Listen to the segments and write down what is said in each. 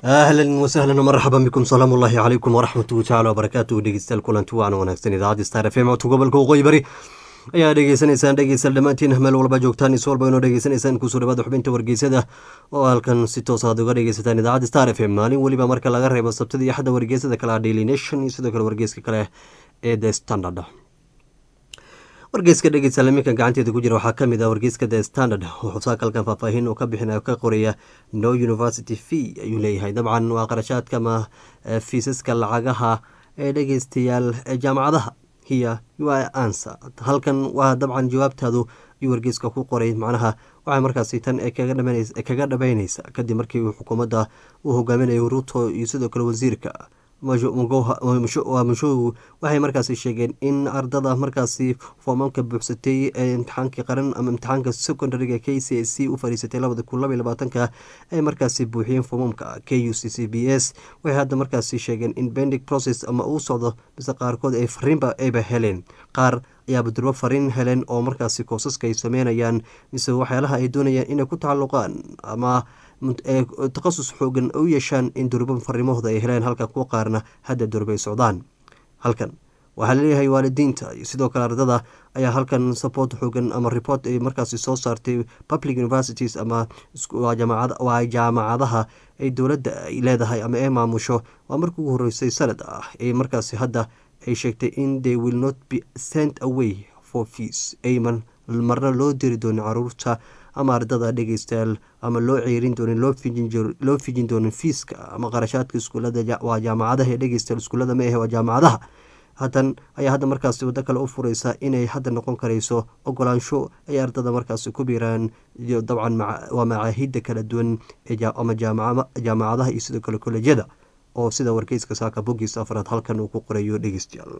ahlan wasahlan marxaban bikum salaamu ullaahi calaykum waraxmatuhu tacala wabarakaatuhu dhegeystayaal kulanti waana wanaagsan idaacadda star f m codka gobolka waqooyi bari ayaa dhegeysanaysaan dhegeystayaal dhammaantiin meel walba joogtaan is walba inoo dhegeysanaysaan kusoo dhawaada xubinta wargeysada oo halkan si toos aad uga dhegeysataan idaacadda star f m maalin weliba marka laga reebo sabtada iyo xadda wargeysada kale ah daily nation iyo sidoo kale wargeyska kale ee the standard wargeyska dhegeystayaal iminkan gacanteeda ku jira waxaa kamid ah wargeyska the standard wuxuu saakalkan faahfaahin uu ka bixinaya ka qoraya no university fee ayuu leeyahay dabcan waa qarashaadka ama fiisaska lacagaha ee dhegeystayaal jaamacadaha hiya ua ansa halkan waa dabcan jawaabtaadu ayuu wargeyska ku qoray macnaha waxay markaasi tan kaga dhabeyneysa kadib markii xukuumadda uu hogaaminayo ruto iyo sidoo kale wasiirka mushow waxay markaasi sheegeen in ardada markaasi foomamka buuxsatay ee imtixaankii qaran ama imtixaanka secondariga k c c u fadhiisatay labada kun labaiy labaatanka ay markaasi buuxiyeen foomamka k u c c b s waxay hadda markaasi sheegeen in bendig process ama uu socdo mise qaarkood ay fariinba ayba heleen qaar ayaaba durbo fariin heleen oo markaasi koosaska ay sameynayaan mise waxyaalaha ay doonayaan inay ku tacalluqaan ama takhasus xoogan u yeeshaan in durbo fariimahooda ay heleen halka kuwa qaarna hadda durbay socdaan halkan waxaa laleeyahay waalidiinta iyo sidoo kale ardada ayaa halkan support xoogan ama report ay markaasi soo saartay public universities ama waa jaamacadaha ay dowladda ay leedahay ama ay maamusho waa markii ugu horeysay sanad ah ee markaasi hadda ay sheegtay in they will not be sent away for fees ayman marna loo diri doonin caruurta ama ardada dhegeystayaal ama loo ceerin doonin loo fijin doonin fiiska ama qarashaadka iskuulada waa jaamacadaha ee dhegeystayaal iskuullada ma ahe waa jaamacadaha hadan ayaa hadda markaasi waddo kale u fureysa inay hadda noqon karayso ogolaansho ay ardada markaasi ku biiraan iyo dabcan waa macaahida kala duwan ama jaamacadaha iyo sidoo kale kolejyada oo sida wargeyska saaka bogiisa afraad halkan uu ku qorayo dhegeystayaal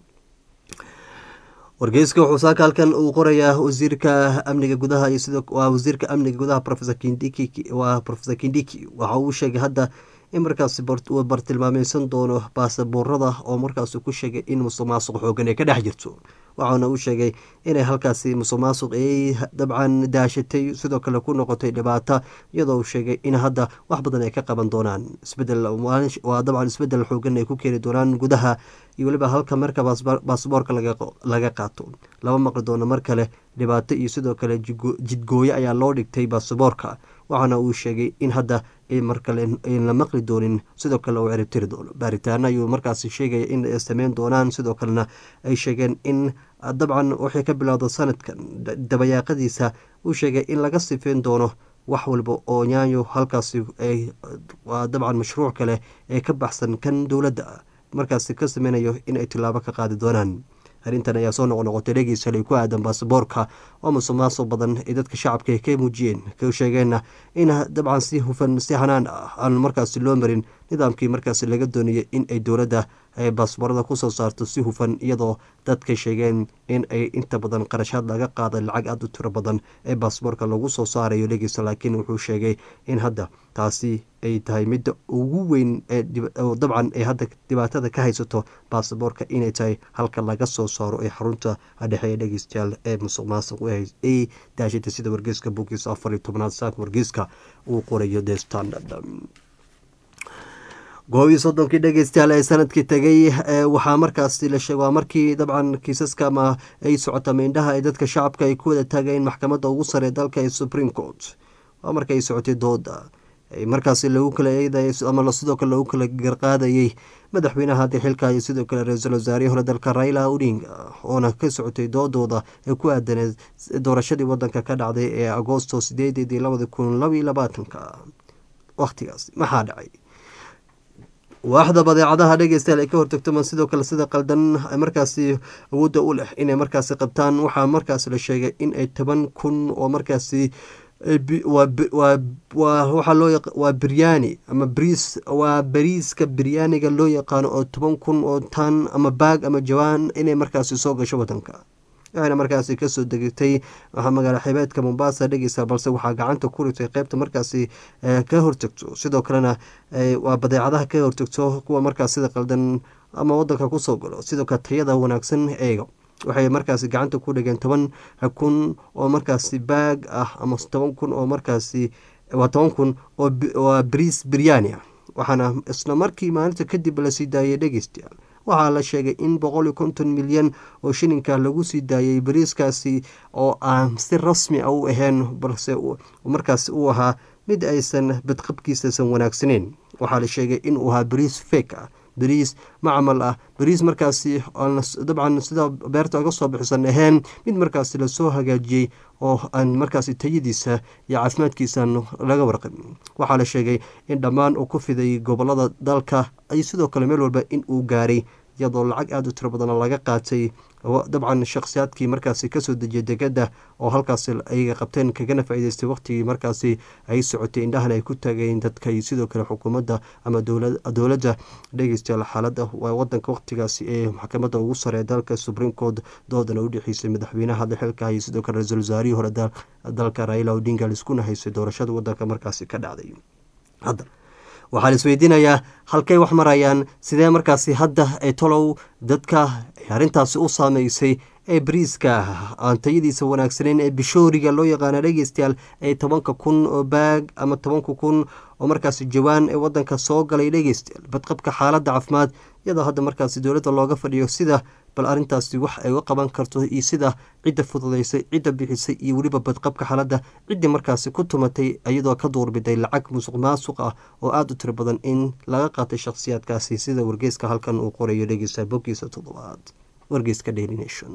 wargeyska wuxuu saaka halkan uu qorayaa wasiirka amniga gudaha iyo sida waa wasiirka amniga gudaha profesor kindiki waa profesor kindiki waxa uu sheegay hadda in markaasi uu bartilmaameysan doono baasaboorada oo markaasi ku sheegay in musuq maasuq xoogan ay ka dhex jirto waxaana uu sheegay inay halkaasi musuq maasuq ay dabcan daashatay sidoo kale ku noqotay dhibaato iyadoo uu sheegay in hadda wax badan ay ka qaban doonaan isbedel waa dabcan isbedel xoogan ay ku keeni doonaan gudaha iyo weliba halka marka baasboorka laga qaato lama maqli doono mar kale dhibaato iyo sidoo kale jidgooyo ayaa loo dhigtay baasaboorka waxaana uu sheegay in hadda mar kale an la maqli doonin sidoo kale uu ciribtiri doono baaritaano ayuu markaasi sheegaya in ay sameyn doonaan sidoo kalena ay sheegeen in dabcan waxay ka bilowda sanadkan dabayaaqadiisa uu sheegay in laga sifeyn doono wax walba oo nyaanyo halkaasi waa dabcan mashruuc kale ee ka baxsan kan dowladda markaasi ka sameynayo in ay tilaabo ka qaadi doonaan arrintan ayaa soo noqnoqotay dhegeysalay ku aadan baasaboorka oo musuq maasuq badan ay dadka shacabka ka muujiyeen ka sheegeenna in dabcan si hufan si hanaan ah aan markaasi loo marin nidaamkii markaasi laga doonayay in ay dowladda baasboorada kusoo saarto si hufan iyadoo dadka sheegeen in ay inta badan qarashaad laga qaaday lacag aada u tiro badan ee baasboorka lagu soo saarayo dhegeysa laakiin wuxuu sheegay in hadda taasi ay tahay midda ugu weyn dabcan ay hadda dhibaatada ka haysato baasaboorka inay tahay halka laga soo saaro ee xarunta dhexe ee dhegeystayaal ee musuq maasuq ay daashatay sida wargeyska bogiisa afar iyo tobnaad saaka wargeyska uu qorayo the standard goob iyo soddonkii dhegeystayaal ee sanadkii tegay waxaa markaasi la sheeg waa markii dabcan kiisaska ama ay socota meindhaha ee dadka shacabka ay ku wada taageen maxkamadda ugu sare dalka ee supreme court waa marka ay socotay dooda markaasi lagu kala eeday ama sidoo kale lagu kala garqaadayey madaxweynaha hadda xilka iyo sidoo kale ra-iisul wasaarihii hore dalka raila odinga oona ka socotay doodooda ee ku aadaneed doorashadii wadanka ka dhacday ee agoosto sideedeedii labadi kun labaiyo labaatanka wakhtigaas maxaa dhacay waaxda badeecadaha dhegeystayaal ay ka hortagto ma sidoo kale sida qaldan markaasi awoodda u leh inay markaasi qabtaan waxaa markaasi la sheegay in ay toban kun oo markaasi waa biryaani ama bris waa bariiska biryaaniga loo yaqaano oo toban kun oo tan ama baag ama jawaan inay markaasi soo gasho wadanka waxayna markaasi kasoo degtay magaala xibeedka mombasa dhegeysa balse waxaa gacanta ku ritay qeybta markaasi ka hortagto sidoo kalena waa badeecadaha ka hortagto kuwa markaas sida qaldan ama wadanka kusoo galo sidoo kale tayada wanaagsan eego waxay markaasi gacanta ku dhigeen toban kun oo markaasi baag ah ama toban kun oo markaasi waa toban kun oo bariis biryaani ah waxaana isla markii maalinta kadib lasii daayay dhegeystayaal waxaa la sheegay in boqol iyo konton milyan oo shilinka lagu sii daayay bariiskaasi oo aan si rasmi a u ahayn balse markaas uu ahaa mid aysan badqabkiisaysan wanaagsaneyn waxaa la sheegay inuu ahaa bariis fek ah bariis macmal ah bariis markaasi dabcan sida beerta oga soo bixisan ahayn mid markaasi lasoo hagaajiyey oo aan markaasi tayadiisa iyo caafimaadkiisan laga warqabin waxaa la sheegay in dhammaan uu ku fiday gobolada dalka ay sidoo kale meel walba in uu gaaray iyadoo lacag aada u tiro badan laga qaatay dabcan shakhsiyaadkii markaasi kasoo dejiyay degada oo halkaasi ay qabteen kagana faa-iideystay waqtigii markaasi ay socotay indhahan ay ku taageen dadka iyo sidoo kale xukuumadda ama dowladda dhegeystayaal xaalada wadanka waqtigaasi ee maxkamadda ugu saree dalka supreme court doodana u dhexeysay madaxweynaha xilka iyo sidoo kale ra-iisul wasaarihii hore dalka raila odinga liskuna haysay doorashada wadanka markaasi ka dhacday hadda waxaa la isweydiinayaa halkay wax marayaan sidee markaasi hadda ee tolow dadka arrintaasi u saameysay ee bariiska aan tayadiisa wanaagsaneyn ee bishooriga loo yaqaana dhegeystayaal ee tobanka kun oo baag ama tobanka kun oo markaasi jawaan ee wadanka soo galay dhegeystayaal badqabka xaaladda caafimaad iyadoo hadda markaasi dowladda looga fadhiyo sida bal arrintaasi wax ay uga qaban karto iyo sida cidda fududeysay cidda bixisay iyo weliba badqabka xaaladda ciddii markaasi ku tumatay iyadoo ka duurbiday lacag musuq maasuq ah oo aada u tiro badan in laga qaatay shakhsiyaadkaasi sida wargeyska halkan uu qorayo dhegeysta boggiisa toddobaad wargeyska daily nation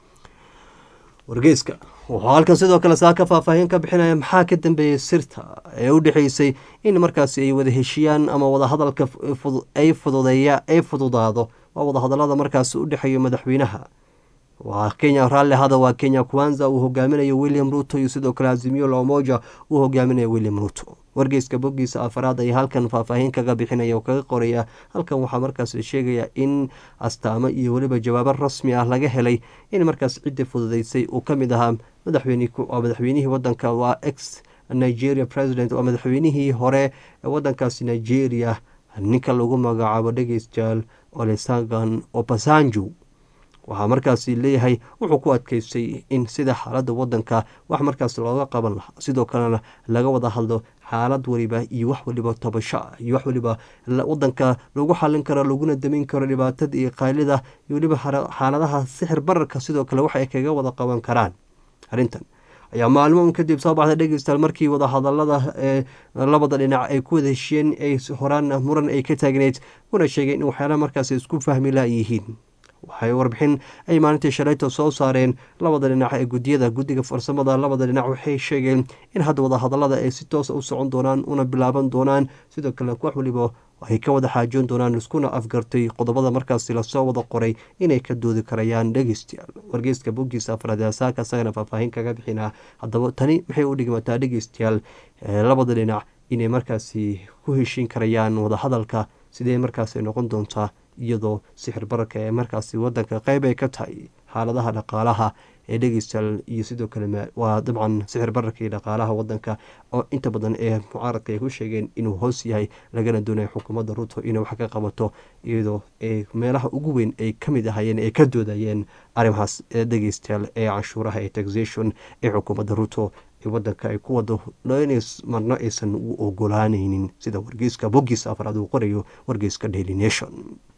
wargeyska wuxuu halkan sidoo kale saa ka faahfaahin ka bixinaya maxaa ka dambeeyey sirta ee u dhexeysay in markaasi ay wada heshiyaan ama wadahadalka ay fududeeya ay fududaado waa wadahadalada markaasi u dhexeeya madaxweynaha waa kenya raalli hada waa kenya kwanza uu hogaaminayo william ruto iyo sidoo kale azimiyo lomoja uu hogaaminayo william ruto wargeyska boggiisa afaraad ay halkan faahfaahin kaga bixinaya oo kaga qoraya halkan waxaa markaas la sheegaya in astaamo iyo weliba jawaabo rasmi ah laga helay in markaas ciddii fududeysay uu ka mid ahaa madaxweynihii wadanka waa ex nigeria president waa madaxweynihii hore ee wadankaasi nigeria ninka lagu magacaabo dhegeystayaal olesagan obasanjo waxaa markaasi leeyahay wuxuu ku adkeystay in sida xaaladda wadanka wax markaas looga qaban lahaa sidoo kalena laga wada hadlo xaalad waliba iyo wax waliba tabasho ah iyo wax waliba wadanka lagu xalin karo laguna damin karo dhibaatada iyo qaylida iyo weliba xaaladaha sixir bararka sidoo kale wax ay kaga wada qaban karaan arrintan ayaa maalmo un kadib soo baxday dhegeystayaal markii wadahadalada ee labada dhinac ay ku wada heshiyeen ay horaan muran ay ka taagneyd kuna sheegeen in waxyaalaha markaas isku fahmi laayihiin waxay warbixin ay maalintii shalayta soo saareen labada dhinac ee gudiyada guddiga farsamada labada dhinac waxay sheegeen in hadda wadahadalada ay si toosa u socon doonaan una bilaaban doonaan sidoo kale wax waliba ay ka wada xaajoon doonaan iskuna afgartay qodobada markaasi lasoo wada qoray inay ka doodi karayaan dhegeystayaal wargeyska boggiisa afraad asaaka isagana faahfaahin kaga bixinaa haddaba tani maxay u dhigmataa dhegeystayaal labada dhinac inay markaasi ku heshiin karayaan wadahadalka sidee markaasi noqon doontaa iyadoo sixir bararka ee markaasi wadanka qeyb ay ka tahay xaaladaha dhaqaalaha ee dhegeystayaal iyo sidoo kale waa dabcan sixir bararka iyo dhaqaalaha wadanka oo inta badan ee mucaaradka ay ku sheegeen inuu hoos yahay lagana doonayo xukuumadda ruto inay wax ka qabato iyadoo ee meelaha ugu weyn ay ka mid ahayeen ay ka doodayeen arrimahaas dhegeystayaal ee canshuuraha ee taxation ee xukuumadda ruto wadanka ay ku wado marno aysan u ogolaaneynin sida wargeyska boggiisa afraad uu qorayo wargeyska daily nation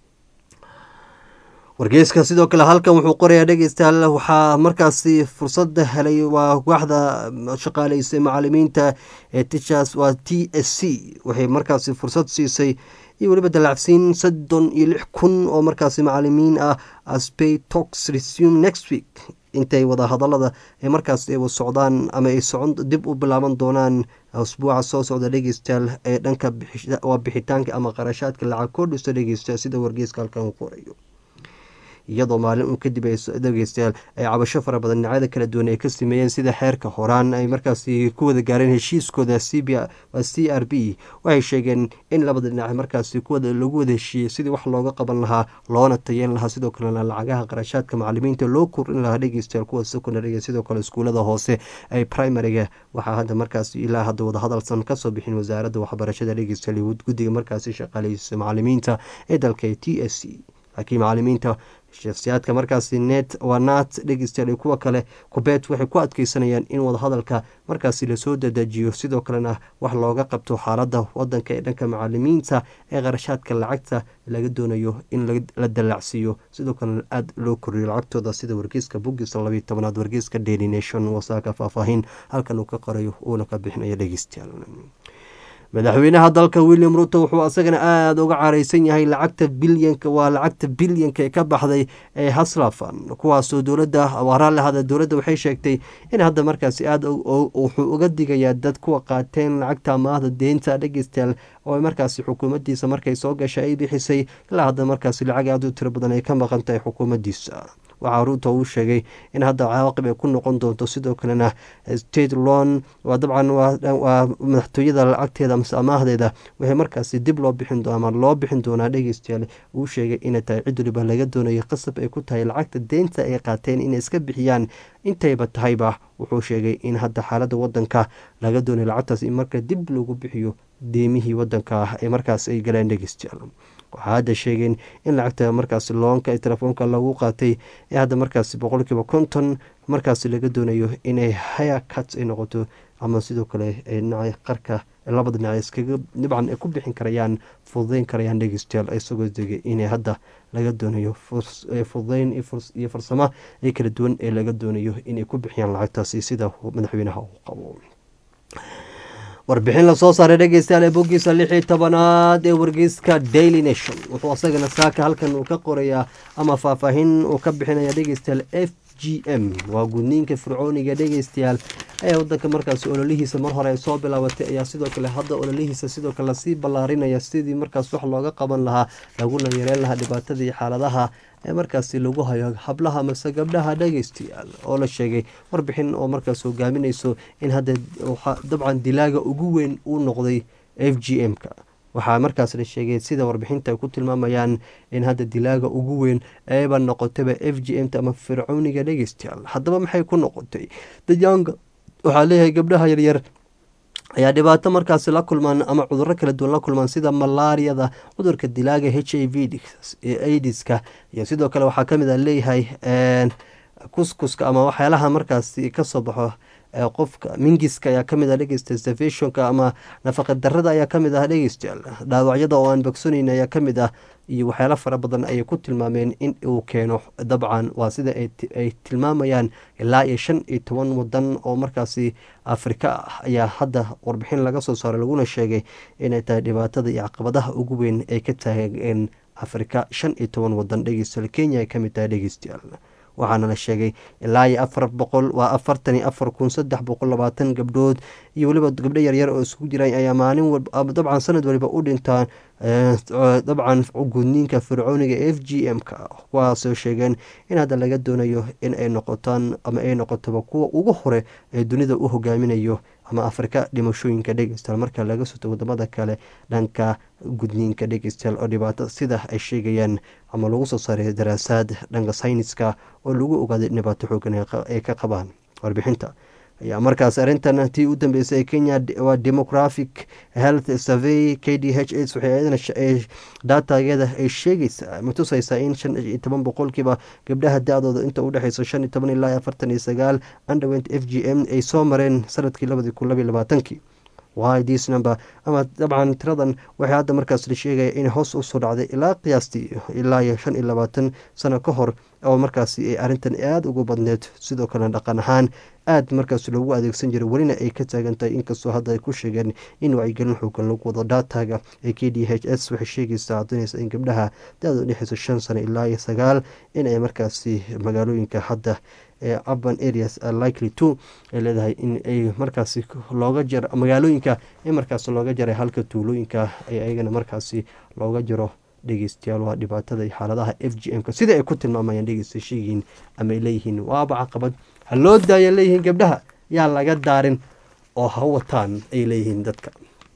wargeyska sidoo kale halkan wuxuu qorayaa dhegeystayaal waxaa markaasi fursada helay waa waaxda shaqaaleysay macalimiinta ee tichas waa t s c waxay markaasi fursad siisay iyo weliba dalacsiin soddon iyo lix kun oo markaasi macalimiin ah aspay tox resume next week intay wada hadalada ee markaas ay socdaan ama ay socon dib u bilaaban doonaan asbuuca soo socda dhegeystayaal ee dhanka waa bixitaanka ama qarashaadka lacag koodhista dhegeystayaal sida wargeyska halkan uu qorayo iyadoo maalin un kadib ay dhegeystayaal ay cabasho fara badan dhinacyada kala duwan ay ka sameeyeen sida xeerka horaan ay markaasi ku wada gaareen heshiiskooda c r b waxay sheegeen in labada dhinac markaasi lagu wada heshiiyey sidii wax looga qaban lahaa loona tayeen lahaa sidoo kalena lacagaha qarashaadka macalimiinta loo korin lahaa dhegeystayaal kuwa secondariga sidoo kale iskuulada hoose ee primariga waxaa hadda markaasi ilaa hadda wadahadalsan kasoo bixin wasaaradda waxbarashada dhegeystayaal guddiga markaasi shaqaaleysa macalimiinta ee dalka t s c laakiin macalimiinta shakhsiyaadka markaasi net wanat dhegeystayaal iyo kuwa kale kubeet waxay ku adkeysanayaan in wadahadalka markaasi lasoo dadajiyo sidoo kalena wax looga qabto xaaladda wadanka ee dhanka macalimiinta ee qarashaadka lacagta laga doonayo in la dallacsiiyo sidoo kalena aada loo koriyo lacagtooda sida wargeyska bogisa labiyo tobanaad wargeyska daily nation wasaaka faahfaahin halkan uu ka qorayo uuna ka bixinayo dhegeystayaal madaxweynaha dalka william ruto wuxuu asagana aada uga careysan yahay lacagta bilyanka waa lacagta bilyanka ee ka baxday ee haslafan kuwaasoo dowladda waraallahada dowladda waxay sheegtay in hadda markaasi aada wuxuu uga digayaa dad kuwa qaateen lacagta amaahda deynta dhegeystayaal oo markaasi xukuumaddiisa markay soo gashay ay bixisay ilaa hadda markaasi lacag aada u tiro badan ay ka maqan tahay xukuumaddiisa waxaa ruuto uu sheegay in hadda cawaaqib ay ku noqon doonto sidoo kalena state lon waa dabcan waa madaxtooyada lacagteeda mase amaahdeeda waxay markaasi dib loo bixin ama loo bixin doonaa dhegeystayaal uu sheegay inay tahay cid waliba laga doonayo qasab ay ku tahay lacagta deynta ay qaateen inay iska bixiyaan intayba tahayba wuxuu sheegay in hadda xaaladda wadanka laga doonayo lacagtaas in marka dib lagu bixiyo deemihii wadanka ee markaas ay galeen dhegeystayaal waxaa hadda sheegeen in lacagta markaasi loonka ee telefoonka lagu qaatay ee hadda markaasi boqolkiiba konton markaasi laga doonayo inay haya cut ay noqoto ama sidoo kale dhinaca qarka labada dhinac iskaga dhibcan ay ku bixin karayaan fududeyn karayaan dhegeystayaal isagoo degay inay hadda laga doonayo fududeyn iyo farsamo ee kala duwan ee laga doonayo inay ku bixiyaan lacagtaasi sida madaxweynaha uu qabo warbixin lasoo saaray dhegeystayaal ee boggiisa lix iyo tobanaad ee wargeyska daily nation wuxuu asagana saaka halkan uu ka qorayaa ama faahfaahin uu ka bixinaya dhegeystayaal f g m waa gudniinka fircooniga dhegeystayaal ayaa wadanka markaasi ololihiisa mar hore ay soo bilaabatay ayaa sidoo kale hadda ololihiisa sidoo kale lasii ballaarinaya sidii markaas wax looga qaban lahaa laguna yareen lahaa dhibaatada iyo xaaladaha ee markaasi lagu hayo hablaha mase gabdhaha dhegeystayaal oo la sheegay warbixin oo markaas hogaaminayso in hadda dabcan dilaaga ugu weyn uu noqday f g m-ka waxaa markaas la sheegay sida warbixinta ay ku tilmaamayaan in hadda dilaaga ugu weyn eeba noqotayba f g m ta ama fircooniga dhegeystayaal haddaba maxay ku noqotay dayaanga waxaa leeyahay gabdhaha yaryar ayaa dhibaato markaasi la kulmaan ama cuduro kala duwan la kulmaan sida malaariyada cudurka dilaaga h i v aidiska iyo sidoo kale waxaa kamid a leeyahay kuskuska ama waxyaalaha markaasi kasoo baxo qofka mingiska ayaa kamid ah dhegeysta stafeshonka ama nafaqa darada ayaa kamid ah dhegeystayaal dhaawacyada oo aan bogsonayn ayaa kamid ah iyo waxyaalo fara badan ayay ku tilmaameen in uu keeno dabcan waa sida ay tilmaamayaan ilaa iyo shan iyo toban wadan oo markaasi afrika ah ayaa hadda warbixin laga soo saaray laguna sheegay inay tahay dhibaatada iyo caqabadaha ugu weyn ay ka taageen afrika shan iyo toban wadan dhegeystayaal kenya ay kamid tahay dhegeystayaal waxaana la sheegay ilaa iyo afar boqol waa afartan iyo afar kun saddex boqol labaatan gabdhood iyo weliba gabdho yaryar oo isku jiraan ayaa maalin dabcan sanad waliba u dhintaan dabcan gudniinka fircooniga f g m ka kuwaasoo sheegeen in hadda laga doonayo in ay noqotaan ama ay noqotoba kuwa ugu hore ee dunida u hogaaminayo ama afrika dhimashooyinka dhegeystayaal marka laga soto wadamada kale dhanka gudniinka dhegeystayaal oo dhibaato sida ay sheegayaan ama lagu soo saaray daraasaad dhanka sayniska oo lagu ogaaday dhibaato xoogan ay ka qabaan warbixinta ayaa markaas arrintan tii u dambeysay ee kenya waa demographic health survey k d h s waxay daatageeda ay sheegaysaa ma tusaysaa in shan iyo toban boqolkiiba gabdhaha da-dooda inta udhexeysa shan iyo toban ilaa afartan iyo sagaal underwent f g m ay soo mareen sanadkii labadii kun labaiy labaatankii wy dis number ama dabcan tiradan waxay hadda markaas la sheegaya in hoos usoo dhacday ilaa qiyaastii ilaa iyo shan iyo labaatan sano ka hor oo markaasi ay arrintan aada ugu badneed sidoo kale dhaqan ahaan aada markaas loogu adeegsan jiray welina ay ka taagan tahay inkastoo hadda ay ku sheegeen in wacyigelin xoogan lagu wado daataga ee k d h s waxay sheegaysaa cadinaysa in gabdhaha da-da udhexeysa shan sano ilaa iyo sagaal in ay markaasi magaalooyinka hadda ee urban areas likely to ay leedahay in ay markaasi looga jaro magaalooyinka in markaasi looga jaray halka tuulooyinka ay ayagana markaasi looga jaro dhegeystayaal waa dhibaatada iyo xaaladaha f g m-ka sida ay ku tilmaamayaan dhegeysta sheegiin ama ay leeyihiin waaba caqabad ha loo daaya leeyihiin gabdhaha yaa laga daarin oo ha wataan ay leeyihiin dadka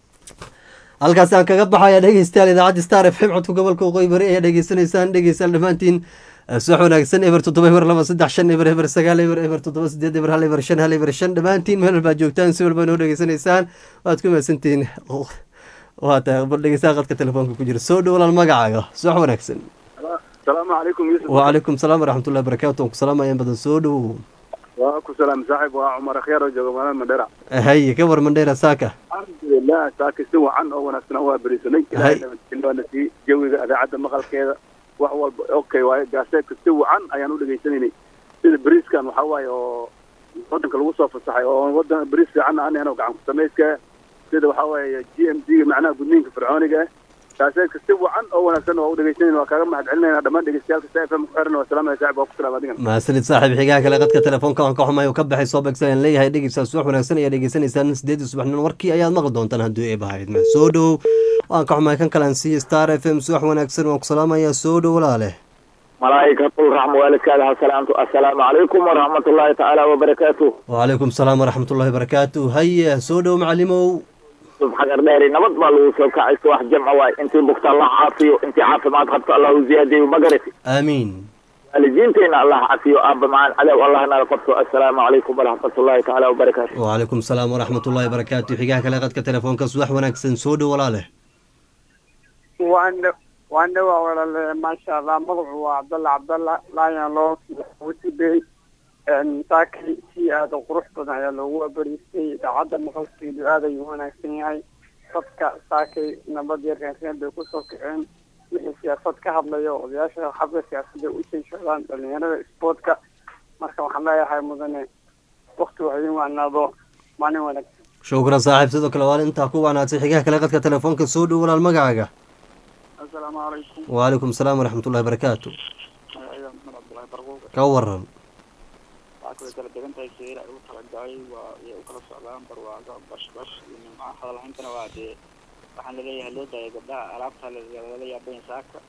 halkaasi aan kaga baxaya dhegeystayaal idaacadda star f m codka gobolka waqooyi bari ayaa dhegeysanaysaan dhegeystayaal dhammaantiin subax wanaagsan eber toddoba eber laba saddex shan eber eber sagaal eber eber toddoba sideed eber hal eber shan hal eber shan dhammaantiin meel walbaad joogtaan si walba noo dhegeysanaysaan waad ku mahadsantihiin waa tahay bar dhegeystaha qadka telefoonka ku jira soo dhowlaal magacaaga subax wanaagsan asalaamu calaykum yuusuf wacalaykum salaam waraxmatullahi barakaatu aan ku salaamaya badan soo dhowow waa ku salaam saaxib waa cumar akhyaar oo jooga magaalada mandheera haye ka war mandheera saaka alxamdulilah saaka si wacan oo wanaagsan waa berisanay Hay. ilaahay nabadgelyo na siiyey jawiga idaacadda maqalkeeda wax walba okay waaye gaaseedka si wacan ayaan u dhegaysanaynay sida beriiskan waxaa waaye oo wadanka lagu soo fasaxay oo wadan beriis fiican aan ahayn oo gacan ku samayska sida waxaa waaye g m d macnaha gudniinka fircooniga ah gaaseedka si wacan oo wanaagsan waa u dhegaysanayna waa kaaga mahad celinayna dhammaan dhegeystayaalka sa f m ku xiran waa salaamaya saaxib waa ku salaam adigan mahadsanid saaxiib xigaha kale qadka telefoonka waan ka xumahay oo ka baxay soo beegsan aan leeyahay dhegeystaas wax wanaagsan ayaa dhegeysanaysaan sideedii subaxnimo warkii ayaad maqli doontaan haddii ay bahayd ma soo dhow waan ka xumahay kan kale aan siiye star f m subax wanaagsan waan ku salaamayaa soo dhow walaale malaa'ikatul raxma waalidkaada ha salaamto assalaamu calaykum waraxmatullaahi tacaala wabarakaatuh wacalaykum salaam waraxmatullahi barakaatu haye soo dhow macalimow subxagar dheeri nabad baa lagu soo kacayso wax jamca waay intii bugta allah caafiyo intii caafimaad qabto allahu ziyaadiyo magarati aamiin waalidiinteenna allah cafiyo aabba macaan cadow allah nala qabto assalaamu calaykum waraxmatullaahi tacaala wabarakaatu wacalaykum salaam waraxmatullahi barakaatu xigaha kale qadka telefoonka subax wanaagsan soo dhow walaale waan waan dhawaa walaale maasha allah magacu waa cabdalla cabdalla laayan loo wutibey saakay si aada u qurux badan ayaa loogu abariistay idaacadda maqalkeedu aad ayuu u wanaagsan yahay dadka saakay nabad yar reereen bay kusoo kaceen wixii siyaasad ka hadlayo odayaasha xabka siyaasadda u jeeshadaan dhalinyarada sportka marka waxaan leeyahay mudane wakti wax idin wacnaado maalin wanaagsan shukran saaxiib sidoo kale waa intaa ku wanaagsan xigaha kale qadka telefoonka soo dhow walaal magacaaga assalaamu calaykum wacalaykum salaam waraxmatullahi barakaatu magaciida maxmed cabdullaahi barquuq ka waran waxaa kala kala degan tahay seera ay u talagalay waa ay u kala socdaan barwaaqo bash bash iyo nimco hadalhayntana waa dee waxaan laleeyahay loo daaya gabdhaha alaabta lala yaabayn saaka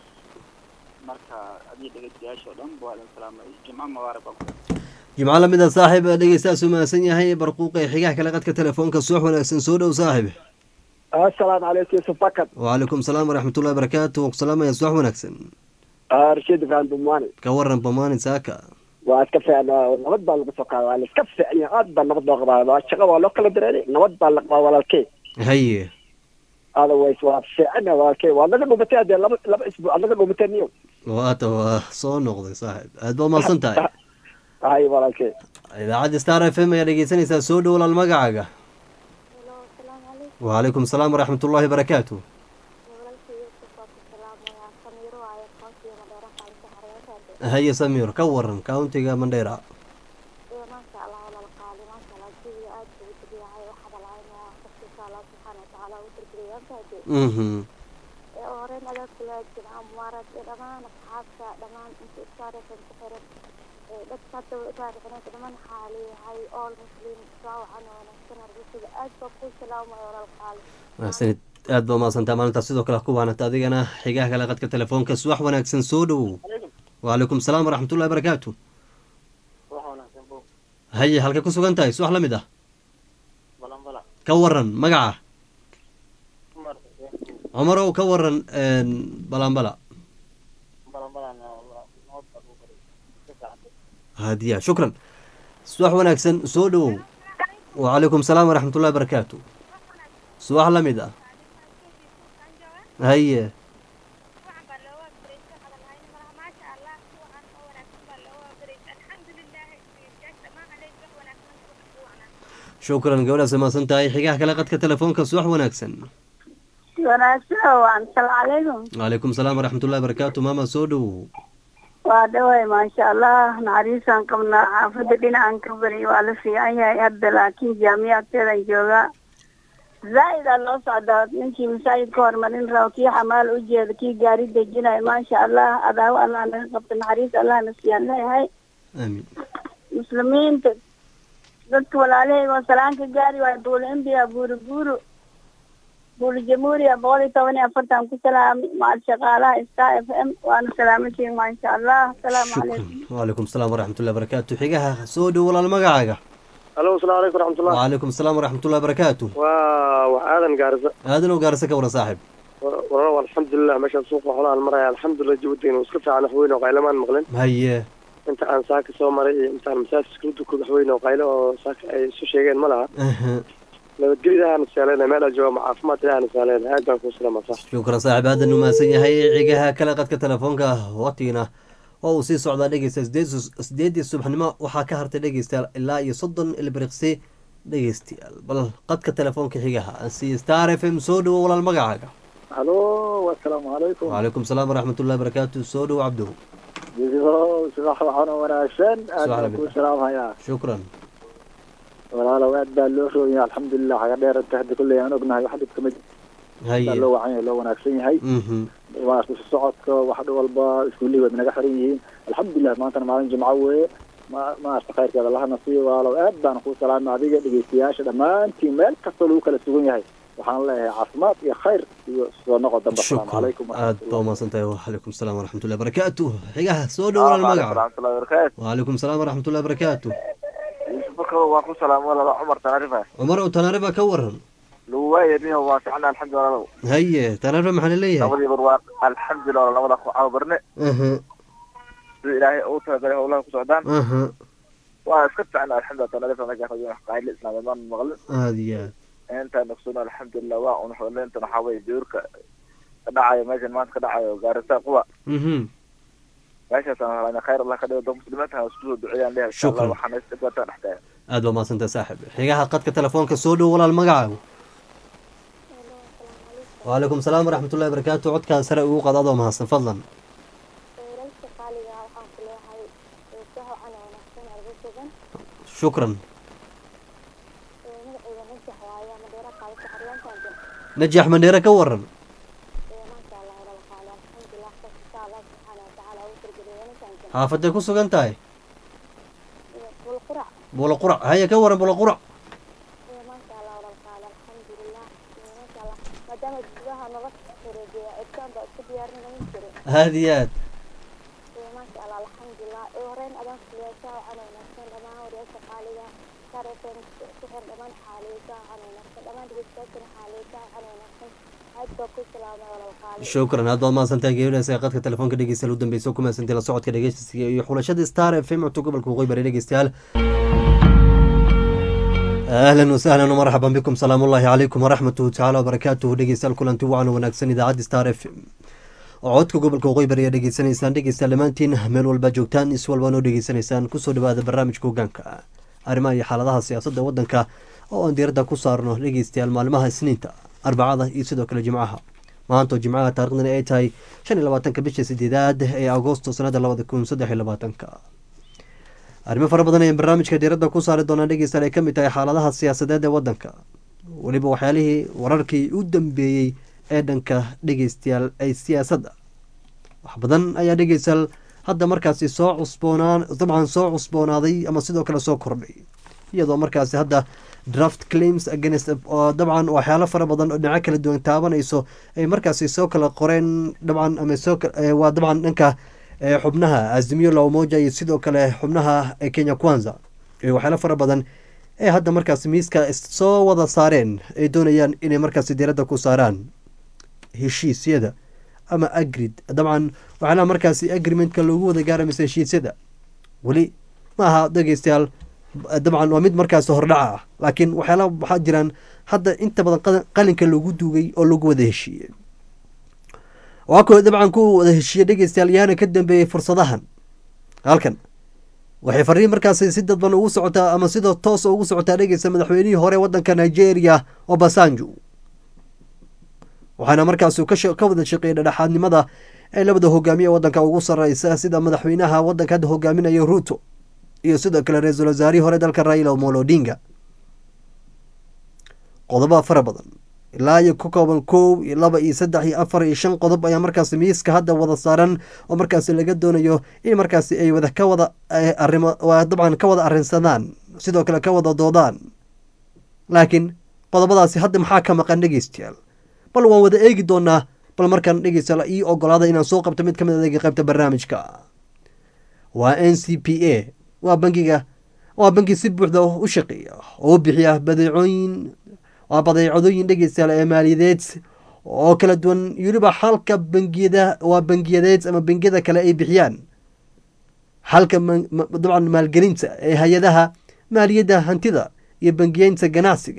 marka adii dhegeystayaasha oo dhan waa idin salaamay jimco mubaarak baan ku jimco lamid a saaxiib dhegeystaas u mahadsan yahay barquuqa ee xigaha kale qadka telefoonka subax wanaagsan soo dhow saaxiib assalaamu calaykum yusuf fakad wacalaykum salaam waraxmatullahi barakaatu waan ku salaamaya subax wanaagsan rashid ibrahim bumani ka waran bamaani saaka waa iska fiican nabad baa lagu soo qaada waa la iska fiican yahay aad baa nabad loo qabaa waa shaqo waa loo kala dareeray nabad baa la qabaa walaalkey haye otherwise waa fiican yahay walaalkey waa naga dhumatay hadee laba laba isbuuc aad naga dhumatay niyo waata waa soo noqday saaxiib aad baa umahadsan tahay hay walaalkey idaacadda star f m ayaa dhegeysanaysaa soo dhow walaal magacaaga Hello, asalaamu calaykum. wacalaykum salaam waraxmatullahi barakaatu Walaalka Yuusuf waa ku salaamayaa. Samiiro waaye qoonsiga Madeira Qaaliso Xareysaade. haye samiir ka waran countiga mandheera Iyo maasha Allah walaal qaali, maasha Allah jawiga aad buu u degan yahay. Waxaa balaaynaya qofkiisa Allah subxaana wa tacaala u tirtiriyay antaade. mhm Ee u horeyn adaa kula jimca mubaarak iyo dhammaan asxaabta dhammaan inta istaaraysan ku xiran. Ee dadka hadda way istaaraysanaysa dhammaan waxaa leeyahay all muslim saa wacan oo wanaagsan arbisada aad baa kuu salaamaya walaal qaali. mahadsanid aad baa umahadsantaa maalintaas sidoo kale ku waanata adigana xigaha kale qadka telefoonka subax wanaagsan soo dhow wacalaykum salaam waraxmatullahi barakaatu haye halkay ku sugan tahay subax la mid ah ka waran magaca cumarow ka waran balanbala hadiya shukran subax wanaagsan soo dhowow wacalaykum salaam waraxmatullahi barakaatu subax la mid ah haye shukran gabadhaas mahadsan tahay xigaha kale qadka telefoonka subax wanaagsan wanaagsan waan asalaamu calaykum wacalaykum salaam waraxmatullahi barakaatu maama soo dhowow waa dhaway maasha allah naxariisaan qabnaa xaafadda dhinacan ka bari waa la fiican yahay hadda laakiin jaamiya agteedan joogaa zaa'id aa loo socdaa ninkii masaajid ka hormarin rabo kii xamaal u jeeda kii gaari dejinayo maasha allah adaawo allah naga qabta naxariis allah na siiyaan leeyahay aamin muslimiinta dadka walaalahayga oo salaanka gaari waayo buuli imbiya buuri buuru buuli jamhuuriya boqol iyo toban iyo afartan ku salaamay macal shaqaalaha star f m waana salaamantiin maasha allah asalaamu shukran calaykum wacalaykum salaam waraxmatullahi barakaatu xigaha soo dhow walaal magacaaga alo asalaamu calaykum raxmatullah wacalaykum salaam waraxmatullahi barakaatu waa wax aadan gaarisa aadanow gaarisa ka waran saaxib walaal alxamdulilah meeshaan suuqa xoolahan maraya alxamdulilah jawideena iska fiican waxweyn oo qaylamaan maqlin haye inta aan saaka soo maray iyo intaan masaajidka la duko waxweyn oo qaylo oo saaka ay isu sheegeen ma laha aha nabadgelyada aanu saaleyna meel aan jooga ma caafimaad aanu saaleyna aad baan kuu salama sax shukran saaxiib aadan umahadsan yahay cigaha kale qadka telefoonka watiina oo uu sii socdaa dhegeysta sideedii subaxnimo waxaa ka hartay dhegeystayaal ilaa iyo soddon ilbiriqsi dhegeystayaal bal qadka telefoonka xigaha ansiiye star f m soo dhowo walaal magacaaga halo asalaamu calaykum wcalaykum salaam waraxmatullahi barakaatu soo dhowo cabdow subax waxaana wanaagsan aad Subax baan lamid kuu ah. salaamhayaa shukran walaalow aad baa loo rooyay alxamdulilah xaga dheeranta hadda kulley aan ognahay wax dhibka mid baa haye loo wacan yahay loo wanaagsan yahay mhm waa isku socodka wax dhan walba iskuullihii waad naga xiran yihiin alxamdulilah maantana maalin jimco weeye ma maarta khayrkeeda lahana siiyo walaalow aad baan kuu salaamay adiga dhegeystayaasha dhammaantiin meel kastoo lagu kala sugan yahay waxaan leeyahay caafimaad iyo khayr iyo soo noqo dambe asalaamu shukran calaykum aad baa umahadsan tahay wacalaykum salaam waraxmatullahi barakaatu xigaha soo dhowo walaal magaca waraxmatullahi wabarakaatu wcalaykum salaam waraxmatullahi barakaatu yuusuf bakar waan ku salaam walala cumar tanarifa cumar oo tanaariba ka waran lagu waayay niho waa ficna alxamdulilah walaalow haye tanaariba maxaa laleeyahay labadii bar waa alxamdulilah walaal labada ku caabarne aha sida ilaahay ugu talagalay howlaha ku socdaan aha waa iska ficna alxamdulilah tanarifa naga rajin wax qaayl islaameed maan maqlin aada iyo aad intaan ogsoon alxamdulilah waa un xooleentan waxaa weye joorka ka dhacayo meeshan maanta ka dhacayo gaarisa quba mhm meeshaasaan halana khayr allah ka dhigo dad muslimiinta ha isku soo duceeyaan leeyahay insha allah Shukran. waxaana isdhibata dhexdeeda aad baa mahadsantahay saaxib xigaha qadka telefoonka soo dhowo walaal magacaagu wcalaykum salaam waraxmatullahi barakaatu codkaa sare ugu qad adoo mahadsan fadlan weelalka qaaliga ah waxaan ku leeyahay eesaha cana wanaagsan arga sugan shukran ee magacayga najax waaye ama dheera qaadata xaryaantan jir najax mandheere ka waran ee maasha allah walaal qaali alxamdulilah qofka insha allah subxaana watacaala ugu targeliya wanaagsan jir xaafaday ku sugan tahay ee bul qurac bulo qurac haye ka waran bulo qurac ee maasha allah walaal qaali alxamdulilah ee maasha allah maadaama gudaha nolosha wareejiya eegtaan baa iska diyaarinaya jire aada iyo aad ee maasha allah alxamdulilah ee horeyn adaan ku leeyahay saa cana wanaagsan dhammaan wariyasha qaaliga star fm ku xir dhammaan xaaliya saa cana wanaagsan dhammaan dhegeystayaashana xaaliya saa cana wanaagsan aad baa ku salaamay walaal qaali shukran aad baad mahadsantahay geeridhaas ee qadka telefoonka dhegeystayaal u dambeysa ku mahadsantahay la socodka dhegeysiga iyo xulashada star f m codka gobolka waqooyi bari dhegeystayaal ahlan wasahlan wmarxaban bikum salaam ullahi calaykum waraxmatuhu tacaala wabarakaatuhu dhegeystayaal kulanti wacan wanaagsan idaacadda star f m oo codka gobolka waqooyi bari ayaa dhegeysanaysaan dhegeystayaal dhammaantiin meel walba joogtaan is walba noo dhegeysanaysaan kusoo dhawaada barnaamijka hogaanka arrimaha iyo xaaladaha siyaasadda waddanka oo aan diiradda ku saarno dhegeystayaal maalmaha isniinta arbacada iyo sidoo kale jimcaha maanta oo jimcaha taariikhdani ay tahay shan iyo labaatanka bisha sideedaad ee agoosto sanada labada kun saddex iyo labaatanka arrimo fara badan ayaan barnaamijka diiradda ku saari doonaa dhegeystayaal ay ka mid tahay xaaladaha siyaasadeed ee waddanka weliba waxyaalihii wararkii u dambeeyey ee dhanka dhegeystayaal ay siyaasadda wax badan ayaa dhegeystayaal hadda markaasi soo cusboonaan dabcan soo cusboonaaday ama sidoo kale soo kordhay iyadoo markaasi hadda draft claims against oo dabcan waxyaalo fara badan oo dhinaco kala duwan taabanayso ay markaasi soo kala qoreen dabcan ama soo waa dabcan dhanka xubnaha azimio la umoja iyo sidoo kale xubnaha kenya kwanza waxyaalo fara badan ee hadda markaasi miiska soo wada saareen ay doonayaan inay markaasi diiradda ku saaraan heshiisyada ama agrid dabcan waxyaalaha markaasi agreementka loogu wada gaara mise heshiisyada weli ma aha dhegeystayaal dabcan waa mid markaasi hordhaca ah laakiin waxyaalaha waxaa jiraan hadda inta badan qalinka loogu duugay oo lagu wada heshiiyey waa kuwa dabcan ku wada heshiiye dhegeystayaal yaana ka dambeeyey fursadahan halkan waxay fariin markaasi si dadban ugu socotaa ama sida toosa ugu socotaa dhegeysta madaxweynihii hore wadanka nigeria obasanjo waxaana markaasi ka wada shaqeeyay dhadhexaadnimada ee labada hogaamiye wadanka ugu sareysa sida madaxweynaha wadanka hadda hogaaminaya ruto iyo sidoo kale ra-iisul wasaarihii hore dalka raila omolo odinga qodoba fara badan ilaa iyo ka kooban kow iyo laba iyo saddex iyo afar iyo shan qodob ayaa markaasi miiska hadda wada saaran oo markaasi laga doonayo in markaasi ay wada ka wada arimo dabcan ka wada arrinsadaan sidoo kale ka wada doodaan laakiin qodobadaasi hadda maxaa ka maqan dhegeystayaal bal waan wada eegi doonaa bal markaan dhegeystayaal ii ogolaada inaan soo qabto mid ka mid adeega qaybta barnaamijka waa n c p a waa bangiga waa bangi si buuxda u shaqeeya oo bixiya badeecooyin waa badeecadooyin dhegeystayaal ee maaliyadeed oo kala duwan weliba halka bangiyada waa bangiyadeed ama bangiyada kale ay bixiyaan halka dabcan maalgelinta ee hay-adaha maaliyadda hantida iyo bangiyeynta ganacsiga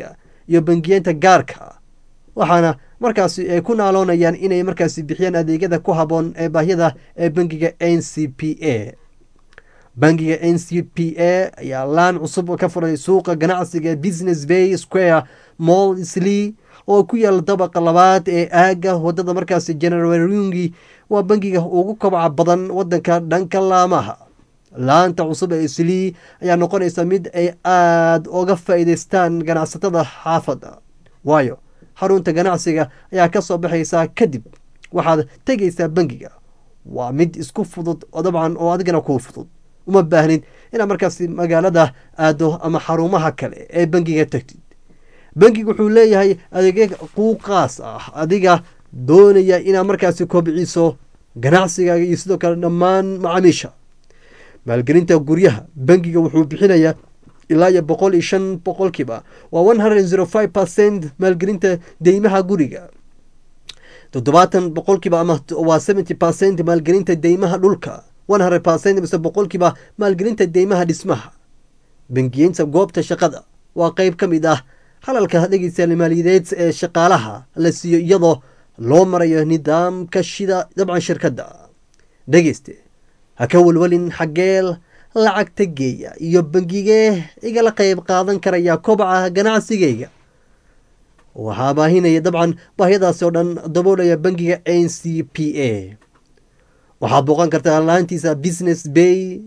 iyo bangiyeenta gaarka waxaana markaasi ay ku naaloonayaan inay markaasi bixiyaan adeegyada ku habboon ee baahyada ee bangiga n c p a bangiga n c p a ayaa laan cusub ka furay suuqa ganacsiga ee business bay square mall slee oo ku yaala dabaqa labaad ee aaga wadada markaasi generalrungi waa bangiga ugu kobca badan wadanka dhanka laamaha laanta cusub ee slee ayaa noqonaysa mid ay aada uga faa'iideystaan ganacsatada xaafadda waayo xarunta ganacsiga ayaa ka soo baxaysaa kadib waxaad tegaysaa bangiga waa mid isku fudud oo dabcan oo adigana kuu fudud uma baahnid inaad markaasi magaalada aado ama xarumaha kale ee bangiga tagtid bangiga wuxuu leeyahay adeegya quuqaas ah adiga doonaya inaad markaasi kobciso ganacsigaaga iyo sidoo kale dhammaan macaamiisha maalgelinta guryaha bangiga wuxuu bixinayaa ilaa iyo boqol iyo shan boqolkiiba waa one hundred zero five percent maalgelinta deymaha guriga toddobaatan boqolkiiba ama waa seventy percent maalgelinta deymaha dhulka one hundred percent mise boqolkiiba maalgelinta deymaha dhismaha bangiyeynta goobta shaqada waa qeyb ka mid ah halalka dhegeystayaal maaliyadeed ee shaqaalaha la siiyo iyadoo loo marayo nidaamka shida dabcan shirkadda dhegeyste ha ka welwelin xaggeel lacagta geeya iyo bangigee igala qeyb qaadan karaya kobaca ganacsigayga waxaa baahinaya dabcan baahyadaasi oo dhan daboolaya bangiga n c p a waxaad booqan kartaa laantiisa business bay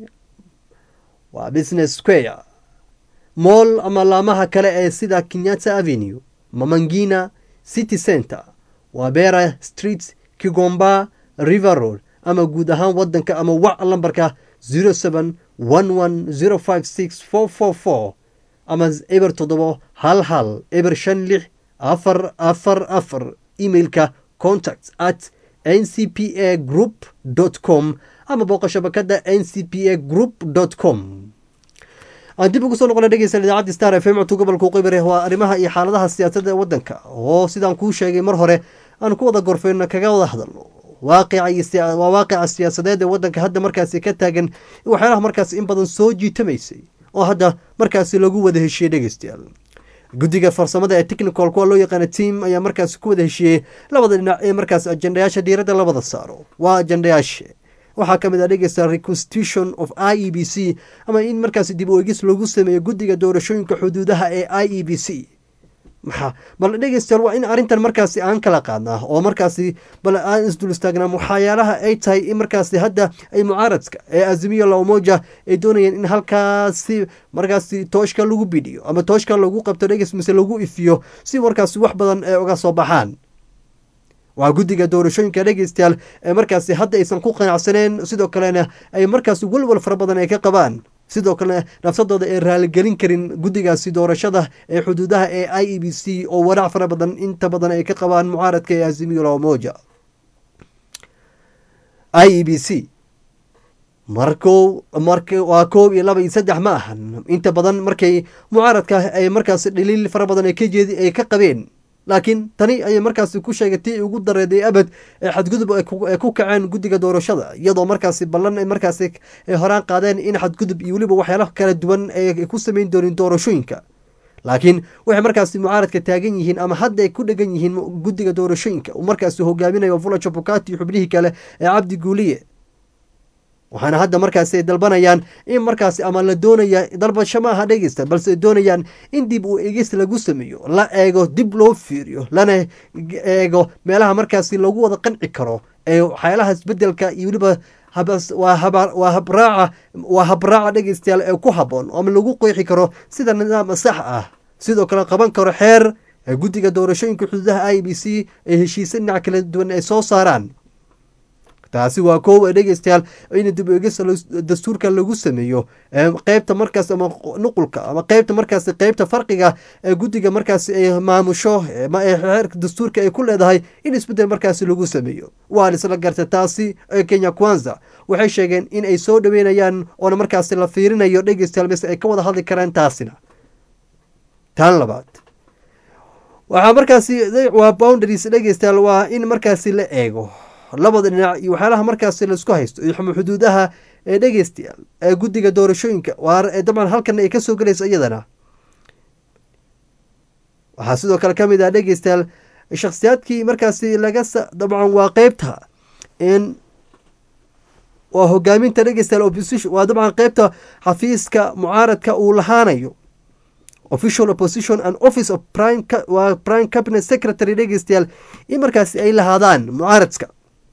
waa business square moll ama laamaha kale ee sida kenyatta avenue mamangina city center wabera street kigomba river road ama guud ahaan wadanka ama wac lambarka zero seven one one zero five six four four four ama eber toddobo hal hal eber shan lix afar afar afar emailka contact at n c p a group dot com ama booqa shabakada n c p a group dot com aan dib ugu soo noqona dhegeysan idaacadda star f m codka gobolka qibire waa arrimaha iyo xaaladaha siyaasadda ee waddanka oo sidaan kuu sheegay mar hore aan ku wada gorfeyno kaga wada hadalno waaqica waa waaqica siyaasadeed ee waddanka hadda markaasi ka taagan waxyaalaha markaasi in badan soo jiitamaysay oo hadda markaasi lagu wada heshiiyey dhegeystayaal guddiga farsamada ee technical kuwa loo yaqaana team ayaa markaasi ku wada heshiiyey labada dhinac ee markaasi ajendayaasha diiradda labada saaro waa ajendayaasha waxaa ka mid ah dhegeysta reconstitution of i e b c ama in markaasi dib u egis lagu sameeyo guddiga doorashooyinka xuduudaha ee i e b c maxaa bal dhegeystayaal waa in arrintan markaasi aan kala qaadnaa oo markaasi bal aan isdul istaagnaa waxyaalaha ay tahay in markaasi hadda ay mucaaradka ee azimiyo lamoja ay doonayeen in halkaasi markaasi tooshka lagu bidhiyo ama tooshka lagu qabto dhegeys mise lagu ifiyo si markaasi wax badan ay uga soo baxaan waa guddiga doorashooyinka dhegeystayaal ee markaasi hadda aysan ku qanacsaneen sidoo kalena ay markaasi walwal fara badan ay ka qabaan sidoo kalena nafsadooda ay raaligelin karin guddigaasi doorashada ee xuduudaha ee i e b c oo walaac fara badan inta badan ay ka qabaan mucaaradka ee azimiyo lamoja i e b c marko mark waa koob iyo laba iyo saddex ma ahan inta badan markay mucaaradka ay markaasi dhaliil fara badan ay ka jeedi ay ka qabeen laakiin tani ayay markaasi ku sheegay tii ugu dareeday abad ee xadgudub ay ku kaceen guddiga doorashada iyadoo markaasi ballan ay markaasi ay horaan qaadeen in xadgudub iyo weliba waxyaalo kala duwan ay ku sameyn doonin doorashooyinka laakiin waxay markaasi mucaaradka taagan yihiin ama hadda ay ku dhegan yihiin guddiga doorashooyinka uu markaasi hogaaminayo vula jabukati iyo xubnihii kale ee cabdi guuliye waxaana hadda markaasi ay dalbanayaan in markaasi ama la doonaya dalbasho ma aha dhegeysta balse ay doonayaan in dib uu egis lagu sameeyo la eego dib loo fiiriyo lana eego meelaha markaasi lagu wada qanci karo ee waxyaalaha isbedelka iyo weliba waa habraaca waa habraaca dhegeystayaal ee ku habboon ama lagu qeexi karo sida nidaam sax ah sidoo kale qaban karo xeer ee guddiga doorashooyinka xuduudaha i b c ee heshiise dhinac kala duwan ay soo saaraan taasi waa koow ee dhegeystayaal in dib eegis dastuurka lagu sameeyo qeybta markaas ama nuqulka ama qeybta markaas qeybta farqiga ee guddiga markaas ay maamusho xeerka dastuurka ay ku leedahay in isbedel markaasi lagu sameeyo waa isla garta taasi ee kenya kwanza waxay sheegeen in ay soo dhaweynayaan oona markaasi la fiirinayo dhegeystayaal mise ay ka wada hadli karaan taasina taan labaad waxaa markaasi waa boundaries dhegeystayaal waa in markaasi la eego labada dhinac iyo waxyaalaha markaasi laisku haysto iyo xuduudaha ee dhegeystayaal ee guddiga doorashooyinka waa dabcan halkan ay kasoo gelayso iyadana waxaa sidoo kale ka mid ah dhegeystayaal shakhsiyaadkii markaasi laga dabcan waa qeybta in waa hogaaminta dhegeystayaal opposition waa dabcan qeybta xafiiska mucaaradka uu lahaanayo official opposition and office of prime waa prime cabinet secretary dhegeystayaal in markaasi ay lahaadaan mucaaradka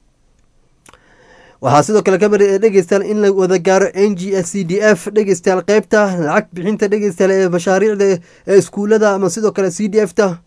waxaa sidoo kale kamid dhegeystayaal in la wada gaaro n g s c d f dhegeystayaal qeybta lacag bixinta dhegeystayaal ee mashaariicda ee iskuulada ama sidoo kale c d f ta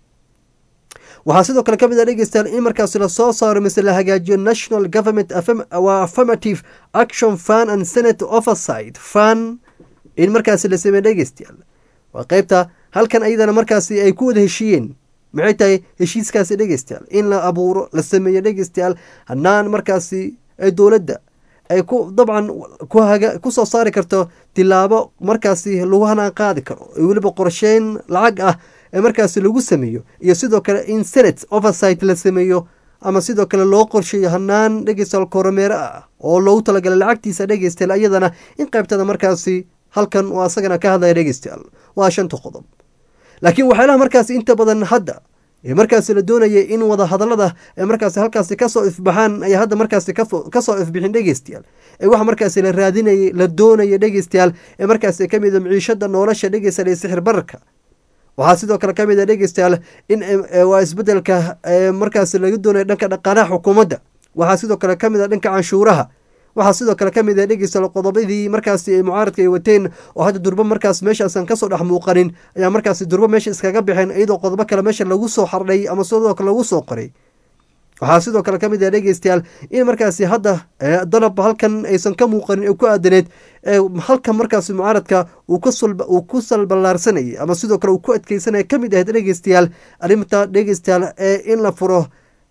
waxaa sidoo kale kamid ah dhegeystayaal in markaasi lasoo saaro mise la hagaajiyo national government waa affirmative action fun and senate oversight fun in markaasi la sameeye dhegeystayaal waa qeybta halkan ayadana markaasi ay ku wada heshiiyeen maxay tahay heshiiskaasi dhegeystayaal in la abuuro la sameeyo dhegeystayaal hanaan markaasi ee dowladda ay ku dabcan kusoo saari karto tilaabo markaasi lagu hanaan qaadi karo weliba qorsheyn lacag ah ee markaasi lagu sameeyo iyo sidoo kale in senate oversight la sameeyo ama sidoo kale loo qorsheeyo hanaan dhegeystayaal koromeere ah oo loogu talagalay lacagtiisa dhegeystayaal iyadana in qaybtada markaasi halkan uu asagana ka hadlaya dhegeystayaal waa shanta qodob laakiin waxyaalaha markaasi inta badan hadda ee markaasi la doonayay in wada hadallada ee markaasi halkaasi kasoo ifbaxaan ayaa hadda markaasi kasoo ifbixin dhegeystayaal ee waxa markaasi la raadinayay la doonaya dhegeystayaal ee markaasi ka mid a miciishada nolosha dhegeystayaal ee sixir bararka waxaa sidoo kale ka mid a dhegeystayaal in waa isbedelka markaasi laga doonaya dhanka dhaqaanaha xukuumadda waxaa sidoo kale ka mid a dhanka canshuuraha waxaa sidoo kale ka mid a dhegeystayaal qodobadii markaasi ay mucaaradka ay wateen oo hadda durbo markaas meeshaasan kasoo dhex muuqanin ayaa markaasi durbo meesha iskaga baxeen iyadoo qodobo kale meesha lagu soo xardhay ama sidoo kale lagu soo qoray waxaa sidoo kale ka mid ah dhegeystayaal in markaasi hadda dalab halkan aysan ka muuqanin ee ku aadaneed halkan markaasi mucaaradka uu ku salballaarsanayay ama sidoo kale uu ku adkeysanaya ka mid ahayd dhegeystayaal arrinta dhegeystayaal ee in la furo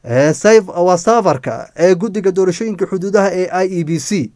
waa saafarka ee guddiga doorashooyinka xuduudaha ee i e b c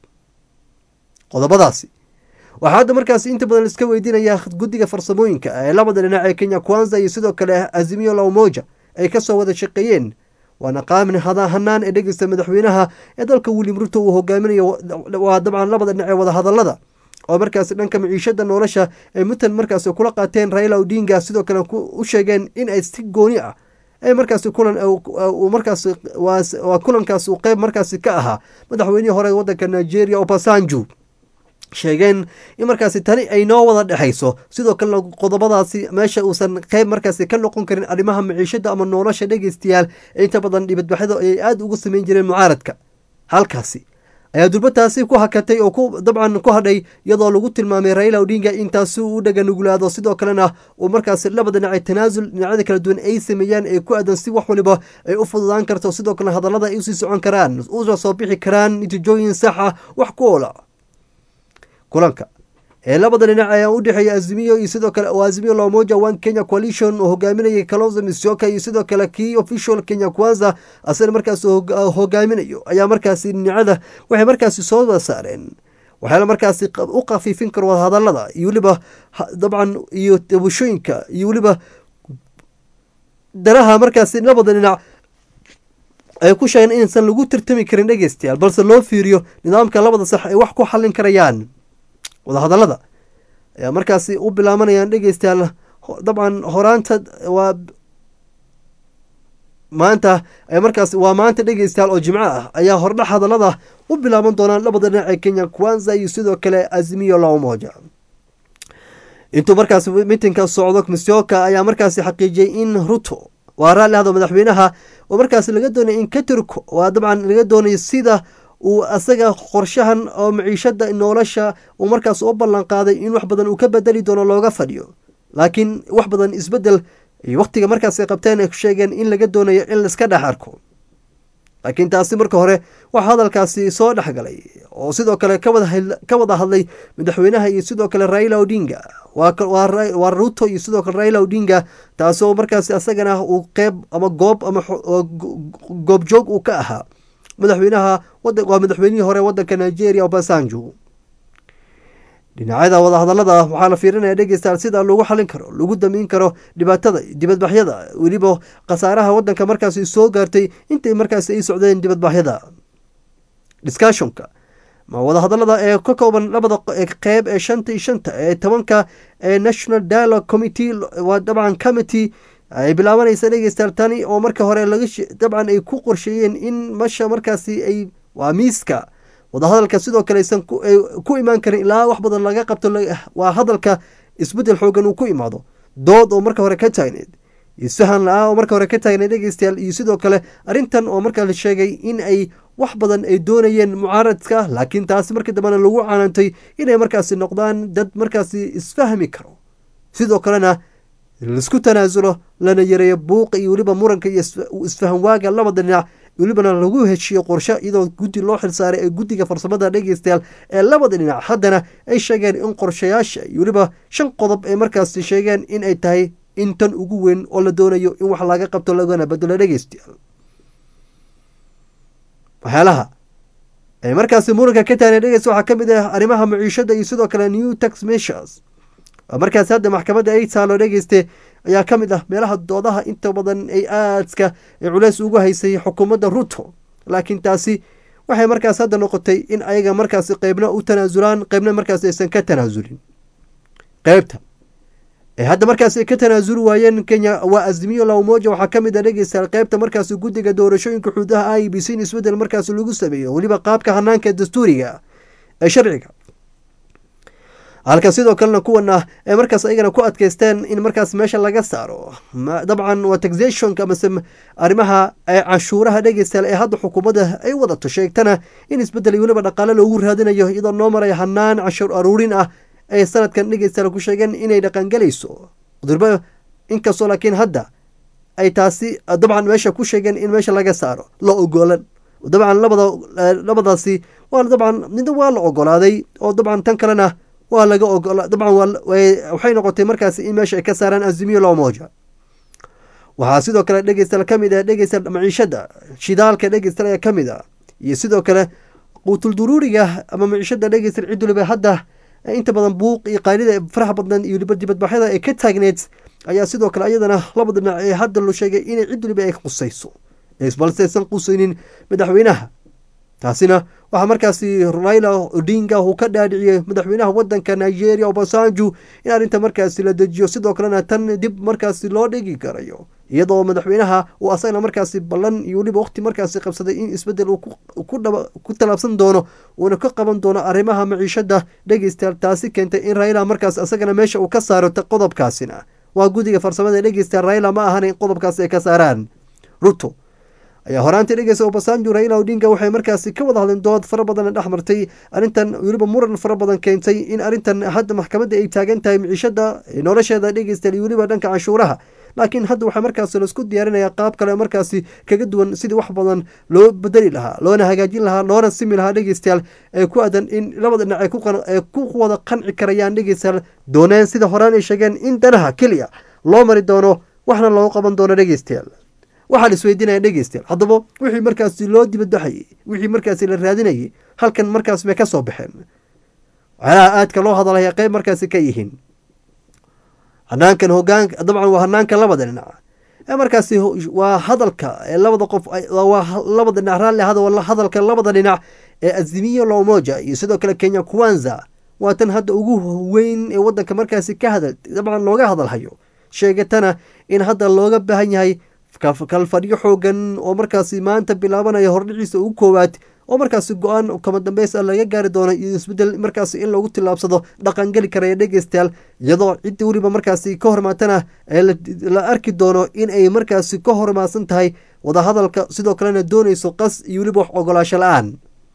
qodobadaasi waxaa hadda markaasi inta badan iska weydiinaya guddiga farsamooyinka ee labada dhinac ee kenya kwanza iyo sidoo kale azimio laumoja ay kasoo wada shaqeeyeen waana qaamin hanaan ee dhegeysta madaxweynaha ee dalka william ruto uu hogaaminayo waa dabcan labada dhinac ee wada hadalada oo markaasi dhanka miciishada nolosha ay mutan markaasi kula qaateen raila odinga sidoo kale u sheegeen in ay si gooni ah ay markaasi kulan markaasi waa kulankaas uu qeyb markaasi ka ahaa madaxweynihii hore wadanka nigeria obasanju sheegeen in markaasi tani ay noo wada dhexayso sidoo kalena qodobadaasi meesha uusan qeyb markaasi ka noqon karin arrimaha maciishada ama nolosha dhegeystayaal ee inta badan dhibadbaxyada ay aada ugu sameyn jireen mucaaradka halkaasi ayaa durbataasi ku hakatay oo ku dabcan ku hadhay iyadoo lagu tilmaamay raila odinga intaasi uu dhaga nuglaado sidoo kalena uu markaasi labada dhinac tanaasul dhinacyada kala duwan ay sameeyaan ee ku aadan si wax waliba ay u fududaan karto sidoo kalena hadallada ay usii socon karaan una soo bixi karaan natiijooyin sax ah wax ku oola kulanka ee labada dhinac ayaa u dhexeeya azimiyo iyo sidoo kale oo azimiyo lomoja one kenya coalition oo hogaaminaya kalonzo misioka iyo sidoo kale kii official kenya kwanza asana markaas hogaaminayo ayaa markaasi dhinacada waxay markaasi soo wada saareen waxaana markaasi u khafiifin karo wadahadalada iyo weliba dabcan iyo tabashooyinka iyo weliba danaha markaasi labada dhinac ay ku sheegeen inaysan lagu tartami karin dhegeystayaal balse loo fiiriyo nidaamka labada sax ay wax ku xallin karayaan wadahadalada ayaa markaasi u bilaabanayaan dhegeystayaal dabcan horaanta waa maanta markaas waa maanta dhegeystayaal oo jimco ah ayaa hordhax hadalada u bilaaban doonaan labada dhinac ee kenya kwanza iyo sidoo kale azimiyo lamoja intuu markaasi mitinka socdo misioka ayaa markaasi xaqiijiyey in ruto waa raalli hado madaxweynaha oo markaasi laga doonaya in katurko waa dabcan laga doonayo sida uu asaga qorshahan oo maciishada nolosha uu markaas u ballan qaaday in wax badan uu ka bedeli doono looga fadhiyo laakiin wax badan isbedel wakhtiga markaas ay qabteen ay ku sheegeen in laga doonayo in laiska dhex arko laakiin taasi marka hore waxaa hadalkaasi soo dhexgalay oo sidoo kale ka wada hadlay madaxweynaha iyo sidoo kale raila odinga waa ruto iyo sidoo kale raila odinga taasoo markaasi asagana uu qeyb ama goob ama goobjoog uu ka ahaa madaxweynaha waa madaxweynihii hore wadanka nigeria obasanjo dhinacyada wadahadalada waxaa la fiirinaya dhegeystayaal sida lagu xalin karo lagu damiin karo dhibaatada dibadbaxyada weliba khasaaraha wadanka markaasi soo gaartay intay markaasi ay socdeen dibadbaxyada discussionka ma wadahadalada ee ka kooban labada qeyb ee shanta iyo shanta ee tobanka ee national dialogue committee waa dabcan committee ay bilaabanaysa dhegeystayaal tani oo marka hore laga dabcan ay ku qorsheeyeen in masha markaasi ay waa miiska wadahadalka sidoo kale aysan ku imaan karin ilaa wax badan laga qabto waa hadalka isbeddel xoogan uu ku imaado dood oo marka hore ka taagneed isfahan la-ah oo marka hore ka taagneed dhegeystayaal iyo sidoo kale arrintan oo markaa la sheegay in ay wax badan ay doonayeen mucaaradka laakiin taasi markii dambena lagu canaantay inay markaasi noqdaan dad markaasi isfahmi karo sidoo kalena laisku tanaasulo lana yareeyo buuqa iyo weliba muranka iyo isfahan waaga labada dhinac welibana lagu heshiiyo qorshe iyadoo guddi loo xilsaaray ee guddiga farsamada dhegeystayaal ee labada dhinac haddana ay sheegeen in qorshayaasha iyo weliba shan qodob ay markaasi sheegeen in ay tahay in tan ugu weyn oo la doonayo in wax laga qabto lagana bedelo dhegeystayaal waxyaalaha ay markaasi muranka ka taagna dhegeysta waxaa ka mid ah arrimaha maciishada iyo sidoo kale new tax measures markaasi hadda maxkamadda ay taalo dhegeyste ayaa ka mid ah meelaha doodaha inta badan ay aadka culeys ugu haysay xukuumadda ruto laakiin taasi waxay markaas hadda noqotay in ayaga markaasi qeybna u tanaasulaan qeybna markaas aysan ka tanaasulin qeybta ee hadda markaas ay ka tanaasuli waayeen kenya waa azimiyo lawmoja waxaa ka mid a dhegeystayaal qeybta markaasi guddiga doorashooyinka xuduudaha i b c in isbeddel markaasi lagu sameeyo weliba qaabka hanaanka dastuuriga ee sharciga halka sidoo kalena kuwana ay markaas ayagana ku adkeysteen in markaas meesha laga saaro dabcan waa taxationka amase arrimaha cashuuraha dhegeystayaal ee hadda xukuumadda ay wadato sheegtana in isbeddel iyo weliba dhaqaale loogu raadinayo iyadoo noo maraya hanaan cashuur aruurin ah ay sanadkan dhegeystayaal ku sheegeen inay dhaqangelayso durba inkastoo laakiin hadda ay taasi dabcan meesha ku sheegeen in meesha laga saaro la ogolan dabcan labada labadaasi waa dabcan midna waa la ogolaaday oo dabcan tan kalena waa laga ogola dabcan waxay noqotay markaasi in meesha ay ka saaraan azimiyo lomoja waxaa sidoo kale dhegeystayaal ka mid ah dhegeystayaal maciishada shidaalka dhegeystayaal ayaa ka mid ah iyo sidoo kale quutul duruuriga ama maciishada dhegeystayaal cid waliba hadda inta badan buuq iyo qaanida faraha badnan iyo weliba dibadbaxyada ay ka taagneed ayaa sidoo kale ayadana laba dhinac ee hadda loo sheegay inay cid waliba ay qusayso balse aysan qusaynin madaxweynaha taasina waxaa markaasi raila odinga uu ka dhaadhiciyey madaxweynaha wadanka nigeria obasanju in arrinta markaasi la dejiyo sidoo kalena tan dib markaasi loo dhigi karayo iyadoo madaxweynaha uu asagana markaasi ballan iyo weliba waqti markaasi qabsaday in isbeddel uu ku talaabsan doono uuna ka qaban doono arrimaha maciishada dhegeystayaal taasi keentay in raila markaas asagana meesha uu ka saaro qodobkaasina waa guddiga farsamada dhegeystayaal raila ma ahan in qodobkaasi ay ka saaraan ruto ayaa horaantii dhegeysa obasanju raila odinga waxay markaasi ka wada hadleen dood fara badan dhex martay arrintan weliba muran fara badan keentay in arrintan hadda maxkamadda ay taagan tahay miciishada nolosheeda dhegeystayaal iyo weliba dhanka canshuuraha laakiin hadda waxaa markaasi laisku diyaarinaya qaab kale markaasi kaga duwan sidii wax badan loo bedeli lahaa loona hagaajin lahaa loona simi lahaa dhegeystayaal ee ku aadan in labada dhinac ay ku wada qanci karayaan dhegeystayaal dooneen sida horaan ay sheegeen in danaha keliya loo mari doono waxna loo qaban doono dhegeystayaal waxaa la isweydiinaya dhegeystayaal haddaba wixii markaasi loo dibadbaxayey wixii markaasi la raadinayay halkan markaas bay ka soo baxeen waxyaalaha aadka loo hadalaya qeyb markaasi ka yihiin hanaankan hogaan dabcan waa hanaanka labada dhinac ee markaasi waa hadalka ee labada qof waa labada dhinac raalli hadalka labada dhinac ee azimiyo lomoja iyo sidoo kale kenya kwanza waa tan hadda ugu weyn ee wadanka markaasi ka hadal dabcan looga hadalhayo sheegatana in hadda looga baahan yahay kalfadhiyo xoogan oo markaasi maanta bilaabanaya hordhiciisa ugu koowaad oo markaasi go-aan kama dambeys a laga gaari doono iyo isbedel markaasi in loogu tillaabsado dhaqangeli karaya dhegeystayaal iyadoo ciddi weliba markaasi ka hormaatana la arki doono in ay markaasi ka hormaadsan tahay wadahadalka sidoo kalena doonayso qas iyo weliba wax ogolaasho la-aan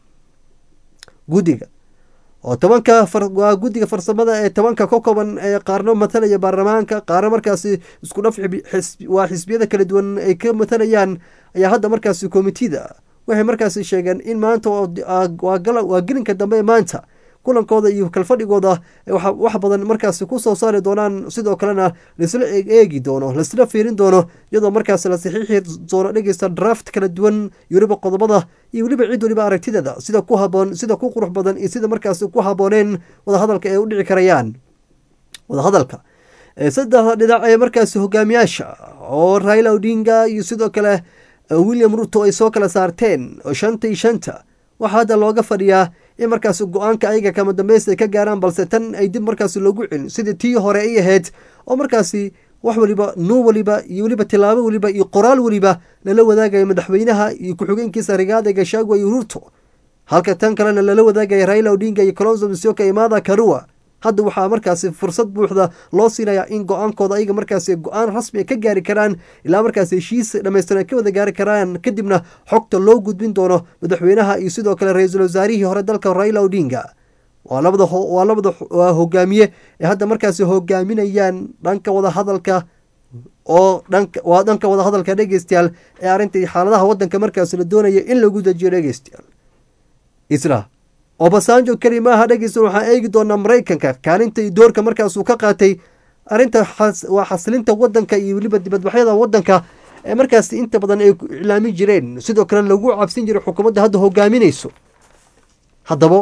guddiga oo tobanka waa guddiga farsamada ee tobanka ka kooban ee qaarno matalaya baarlamaanka qaarno markaasi isku dhaf waa xisbiyada kala duwan ay ka matalayaan ayaa hadda markaasi komitida waxay markaasi sheegeen in maanta waa gelinka dambe ee maanta kulankooda iyo kalfadhigooda wax badan markaasi kusoo saari doonaan sidoo kalena laisla eegi doono laisla fiirin doono iyadoo markaasi la saxiixi doono dhegeysta draft kala duwan iyo weliba qodobada iyo weliba cid weliba aragtideeda sida ku haboon sida ku qurux badan iyo sida markaasi ku habooneen wadahadalka ay u dhici karayaan wadahadalka saddexda dhinac ee markaasi hogaamiyaasha oo raila odinga iyo sidoo kale william ruto ay soo kala saarteen oo shanta iyo shanta waxaa hadda looga fadhiyaa in markaasi go-aanka ayaga kama dambaysta ay ka gaaraan balse tan ay dib markaasi loogu celin sidii tii hore ay ahayd oo markaasi wax waliba nuu waliba iyo weliba tilaabo waliba iyo qoraal waliba lala wadaagaya madaxweynaha iyo ku-xigeenkiisa rigaada gashagwa iyo ruto halka tan kalena lala wadaagaya raila odinga iyo colonzo misioka iyo mada karua hadda waxaa markaasi fursad buuxda loo siinayaa in go-aankooda ayaga markaasi go-aan rasmi ka gaari karaan ilaa markaasi heshiis dhamaystiran ka wada gaari karaan kadibna xogta loo gudbin doono madaxweynaha iyo sidoo kale ra-iisul wasaarihii hore dalka raila odinga waa labada waa labada hogaamiye ee hadda markaasi hogaaminayaan dhanka wadahadalka oo dhanka waa dhanka wadahadalka dhegeystayaal ee arrintai xaaladaha wadanka markaasi la doonaya in lagu dejiyo dhegeystayaal isla obasanjo keli maaha dhegeysta waxaan eegi doonaa maraykanka kaalinta iyo doorka markaasuu ka qaatay arrinta waa xasilinta wadanka iyo weliba dibadbaxyada wadanka ee markaasi inta badan ay iclaamin jireen sidoo kale lagu cabsin jiray xukuumadda hadda hogaaminayso haddaba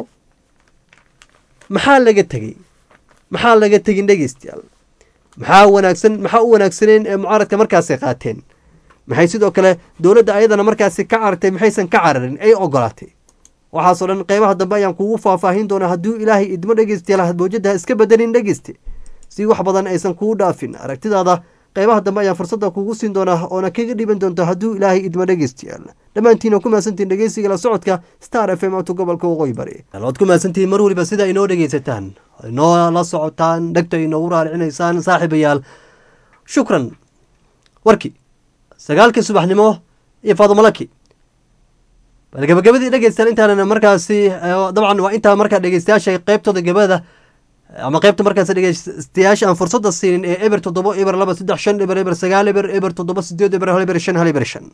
maxaa laga tegey maxaa laga tegin dhegeystayaal maxaa wanaagsan maxaa u wanaagsaneen ee mucaaradka markaasi qaateen maxay sidoo kale dowladda ayadana markaasi ka carartay maxaysan ka cararin ay ogolaatay waxaasoo dhan qeybaha dambe ayaan kugu faahfaahin doonaa hadduu ilaahay idmo dhegeystayaal mawjada iska bedelin dhegeyste si wax badan aysan kugu dhaafin aragtidaada qeybaha dambe ayaan fursadda kugu siin doonaa oona kaga dhiban doonta hadduu ilaahay idmo dhegeystayaal dhammaantiina ku mahadsantihin dhegeysiga la socodka star f m oto gobolka waqooyi bari waad ku mahadsantihiin mar waliba sida inoo dhegeysataan inoo la socotaan dhegta inoogu raaricinaysaan saaxiibayaal shukran warki sagaalkii subaxnimo iyo faadumalaki bal gabagabadii dhegeystaan intaanan markaasi dabcan waa intaa markaa dhegeystayaasha qeybtooda gabada ama qeybta markaas dhegeystayaasha aan fursadda siinin ee eber toddoba eber laba saddex shan eber eber sagaal eber eber toddoba sideed eber hal eber shan hal eber shan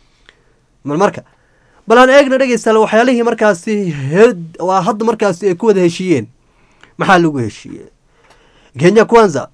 marka bal aan eegna dhegeystayaal waxyaalihii markaasi waa hadda markaasi ay ku wada heshiiyeen maxaa lagu heshiiyey kenya kwanza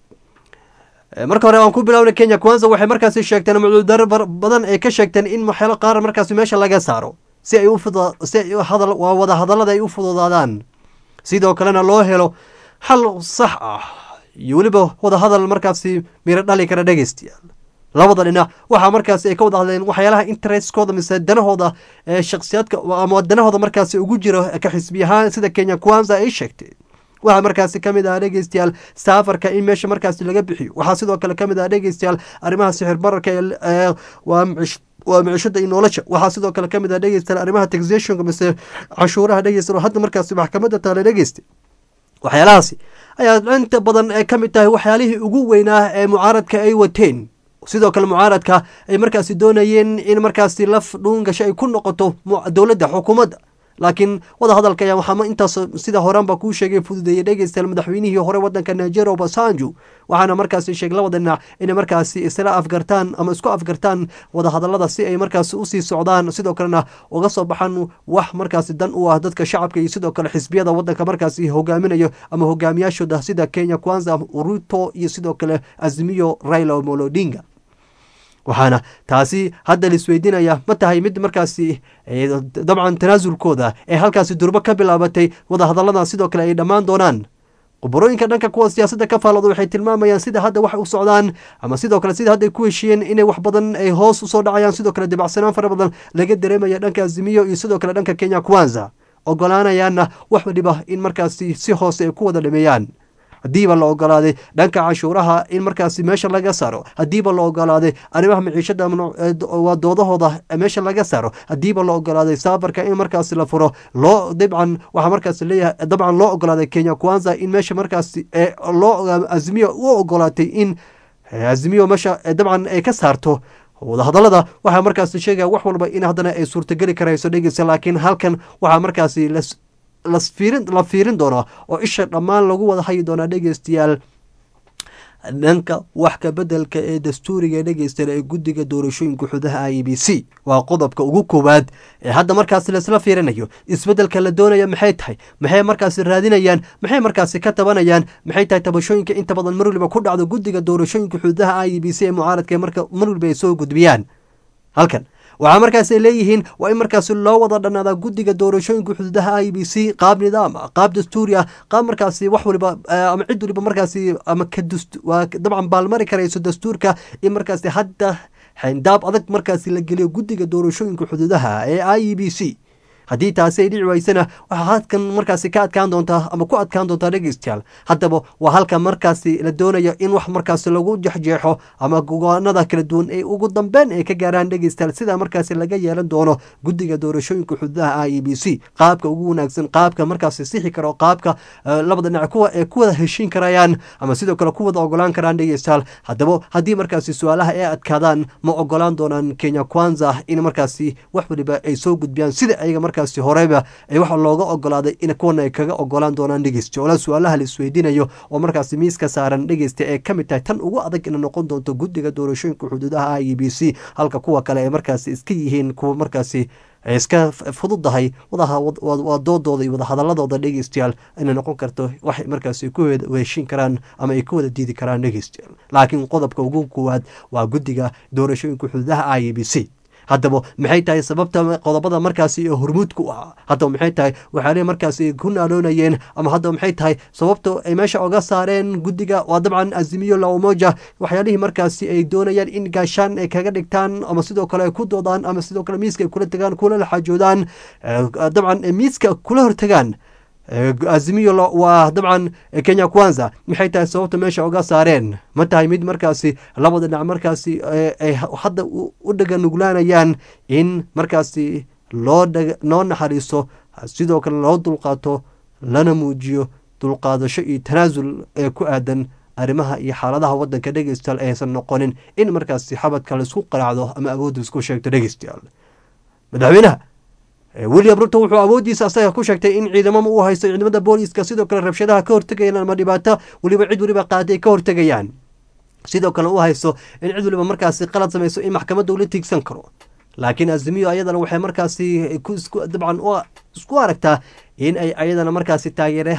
marka hore aan ku bilaawna kenya kwanza waxay markaasi sheegteen mucuudaro badan ay ka sheegteen in waxyaalo qaar markaasi meesha laga saaro si ay si ay hadal waa wada hadallada ay u fududaadaan sidoo kalena loo helo xal sax ah iyo weliba wada hadal markaasi miro dhali kara dhegeystayaal labada dhinac waxaa markaasi ay ka wada hadleen waxyaalaha interestkooda mise danahooda ee shakhsiyaadka ama danahooda markaasi ugu jiro ka xisbi ahaan sida kenya kwanza ay sheegtay waxaa markaasi kamid ah dhegeystayaal saafarka in meesha markaasi laga bixiyo waxaa sidoo kale kamid ah dhegeystayaal arrimaha sixir bararka waa waa micishada iyo nolosha waxaa sidoo kale kamid ah dhegeystayaal arrimaha taxationka mise cashuuraha dhegeysta oo hadda markaasi maxkamadda taale dhegeystay waxyaalahaasi ayaa inta badan ee kamid tahay waxyaalihii ugu weynaa ee mucaaradka ay wateen sidoo kale mucaaradka ay markaasi doonayeen in markaasi laf dhuungasho ay ku noqoto dowladda xukuumadda laakiin wada hadalka ayaa waxaa intaas sida horaanba kuu sheegay fududeeyey dhegeystayaal madaxweynihii hore wadanka nigeria obasanjo waxaana markaasi sheegay labada dhinac inay markaasi isla afgartaan ama isku afgartaan wada hadalada si ay markaasi usii socdaan sidoo kalena uga soo baxaan wax markaasi dan u ah dadka shacabka iyo sidoo kale xisbiyada wadanka markaasi hogaaminayo ama hogaamiyaashooda sida kenya kwanza ruto iyo sidoo kale azimiyo raila omolo odinga waxaana taasi hadda laisweydiinaya ma tahay mid markaasi dabcan tanaasulkooda ee halkaasi durbo ka bilaabatay wada hadalladan sidoo kale ay dhammaan doonaan qubarooyinka dhanka kuwa siyaasadda ka faalooda waxay tilmaamayaan sida hadda wax u socdaan ama sidoo kale sida hadda ay ku heshiiyeen inay wax badan ay hoos usoo dhacayaan sidoo kale dibacsanaan fara badan laga dareemaya dhanka azimiyo iyo sidoo kale dhanka kenya kwanza ogolaanayaanna wax waliba in markaasi si hoose ay ku wada dhameeyaan haddiiba la ogolaaday dhanka cashuuraha in markaasi meesha laga saaro haddiiba la ogolaaday arrimaha maciishada waa doodahooda meesha laga saaro haddiiba la ogolaaday saafarka in markaasi la furo loo dabcan waxaa markaasi leeyahay dabcan loo ogolaaday kenya kwanza in meesha markaasi loo azimiyo u ogolaatay in azimiyo meesha dabcan ay ka saarto wadahadalada waxaa markaasi sheegaya wax walba in haddana ay suurtageli karayso dhegeysa laakiin halkan waxaa markaasi la fiirin doonaa oo isha dhammaan lagu wada hayi doonaa dhegeystayaal dhanka wax ka bedelka ee dastuuriga dhegeystayaal ee guddiga doorashooyinka xudaha i b c waa qodobka ugu koowaad ee hadda markaasi laisla fiirinayo isbedelka la doonaya maxay tahay maxay markaasi raadinayaan maxay markaasi ka tabanayaan maxay tahay tabashooyinka inta badan mar waliba ku dhacdo guddiga doorashooyinka xudaha i b c ee mucaaradka marka mar waliba ay soo gudbiyaan halkan waxaa markaas ay leeyihiin waa in markaasi loo wada dhanaadaa guddiga doorashooyinka xuduudaha i b c qaab nidaam ah qaab dastuuri ah qaab markaasi wax waliba ama cid waliba markaasi ama waa dabcan baalmari karayso dastuurka in markaasi hadda xayndaab adag markaasi la geliyo guddiga doorashooyinka xuduudaha ee i e b c haddii taasi ay dhici waysana waxaa hadkan markaasi ka adkaan doontaa ama ku adkaan doontaa dhegeystayaal haddaba waa halka markaasi la doonayo in wax markaasi lagu jexjeexo ama gogaanada kala duwan ay ugu dambeyn ay ka gaaraan dhegeystayaal sida markaasi laga yeelan doono guddiga doorashooyinka xuduudaha i e b c qaabka ugu wanaagsan qaabka markaasi sixi karo qaabka labada dhinac kuwa ay ku wada heshiin karayaan ama sidoo kale ku wada ogolaan karaan dhegeystayaal haddaba haddii markaasi su-aalaha ay adkaadaan ma ogolaan doonaan kenya kwanza in markaasi wax waliba ay soo gudbiyaan sida ayaga markaasi horeyba ay waxa looga ogolaaday in kuwana ay kaga ogolaan doonaan dhegeysta ola su-aalaha la isweydiinayo oo markaasi miiska saaran dhegeysta ee ka mid tahay tan ugu adag ina noqon doonto guddiga doorashooyinka xuduudaha i e b c halka kuwa kale ay markaasi iska yihiin kuwa markaasi ay iska fududahay waa doodooda iyo wadahadaladooda dhegeystayaal inay noqon karto waxay markaasi ku heshiin karaan ama ay ku wada diidi karaan dhegeystayaal laakiin qodobka ugu koowaad waa guddiga doorashooyinka xuduudaha i e b c haddaba maxay tahay sababta qodobada markaasi hormuudka u ahaa haddaba maxay tahay waxaale markaasi ku naaloonayeen ama haddaba maxay tahay sababta ay meesha oga saareen guddiga waa dabcan azimiyo la umoja waxyaalihii markaasi ay doonayaan in gaashaan ay kaga dhigtaan ama sidoo kale ay ku doodaan ama sidoo kale miiska ay kula tagaan kula laxaajoodaan dabcan miiska kula hortagaan azimiyo waa dabcan kenya kwanza maxay tahay sababta meesha oga saareen ma tahay mid markaasi labada dhinac markaasi ay hadda u dhaga nuglaanayaan in markaasi loo loo naxariiso sidoo kale loo dulqaato lana muujiyo dulqaadasho iyo tanaasul ee ku aadan arrimaha iyo xaaladaha wadanka dhegeystayaal aysan noqonin in markaasi xabadka laisku qaraacdo ama awoodda isku sheegto dhegeystayaal madaxweynaha william ruto wuxuu awooddiisa asaga ku sheegtay in ciidamama uu haysto ciidamada booliiska sidoo kale rabshadaha ka hortegayaan ama dhibaato weliba cid weliba qaaday ka hortegayaan sidoo kale u haysto in cid waliba markaasi qalad samayso in maxkamadda ula tiigsan karo laakiin azimiyo ayadana waxay markaasi dabcan isku aragtaa in ay ayadana markaasi